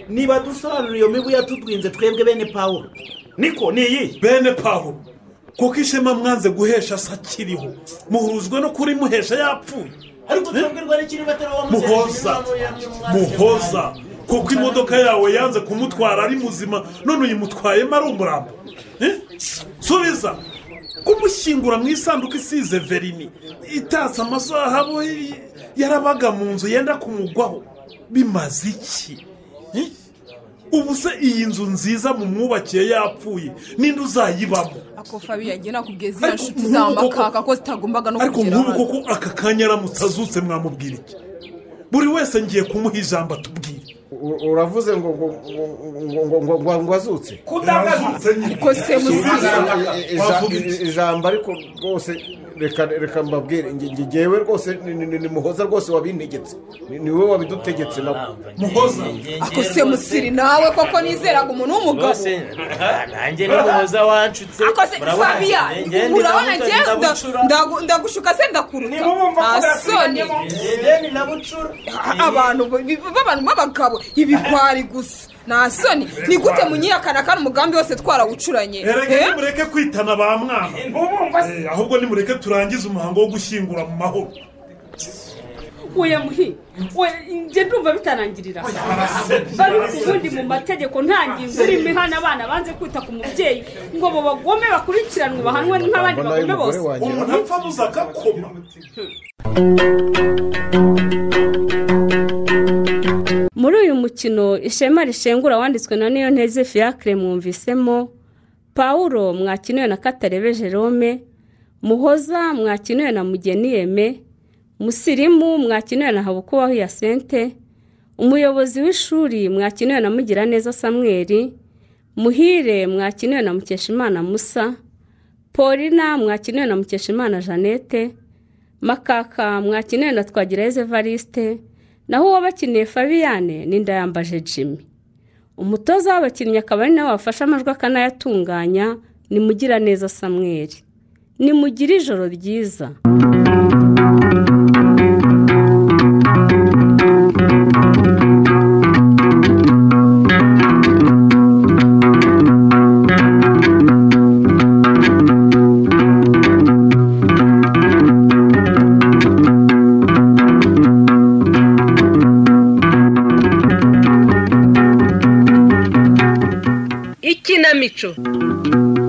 niba dusobanura iyo mibu yatudwinze twebwe bene paul niko ni iyi bene paul kuko ishema mwanze guhesha se akiriho muhuruzwe no kuri muhesha yapfuye ariko twebwe n'ikiri batera wa muhoza muhoza kuko imodoka yawe yanze kumutwara ari muzima none uyimutwayemo ari umurambo Eh? subiza kumushyingura mu isanduku isize verini itatse amasaha yarabaga mu nzu yenda kumugwaho bimaze iki Eh? ubu se iyi nzu nziza mu mwubakiye yapfuye n'indi uzayibamo ako fabi yagiye nakubwiye ziriya nshuti za makaka ko zitagombaga no ariko kugera nk'ubu hano koko aka kanya aramutse azutse mwamubwira iki buri wese ngiye kumuha ijambo atubwire uravuze ngo ngo ngo ngo ngo ngo ngo azutse Kudagaza. Ariko se muzi- ijambo ariko rwose reka reka mbabwire nge- nge- ngewe rwose ni- ni ni- ni muhoza rwose wabintegetse Ni- ni wowe wabidutegetse nawe muhoza ako se musiri nawe koko nizeraga umuntu w'umugabo rwose aha, nanjye n'umuhoza wanshutse ako se Murabona, fabiya njye ndi urabona nabuca, njye ndi nda- nabucura. ndagu- ndagushuka se ndakuruta nta soni abantu b- b'abantu b'abagabo ibigwari gusa nta soni ni gute munyiyakana kandi umugambi wose twarawucuranye erega Eh? nimureke kwitana ba mwana Eh, ahubwo nimureke turangize umuhango wo gushyingura mu mahoro we muhi we njye ndumva bitarangirira bari ubundi mu mategeko nta ngingo irimo ihana abana banze kwita ku mubyeyi ngo bo bagome bakurikiranwe bahanwe nk'abandi bagome bose umuntu apfa abuze agakoma muri uyu mukino ishema rishengura wanditswe na niyo nteze fiacre mwumvisemo paul mwakiniwe na katarebe jerome muhoza mwakiniwe na mugeni yeme musirimu mwakiniwe na habukubaho yasente umuyobozi w'ishuri mwakiniwe na mugiraneza samweri muhire mwakiniwe na mukeshimana musa polina mwakiniwe na mukeshimana jeannette makaka mwakiniwe na twagirayezu evariste naho uwabakiniye fabiyane ni ndayambaje jimmy umutoza w'abakinnyi akaba ari nawe wafashe amajwi akanayatunganya ni mugiraneza samweri ni mugire ijoro ryiza ikinamico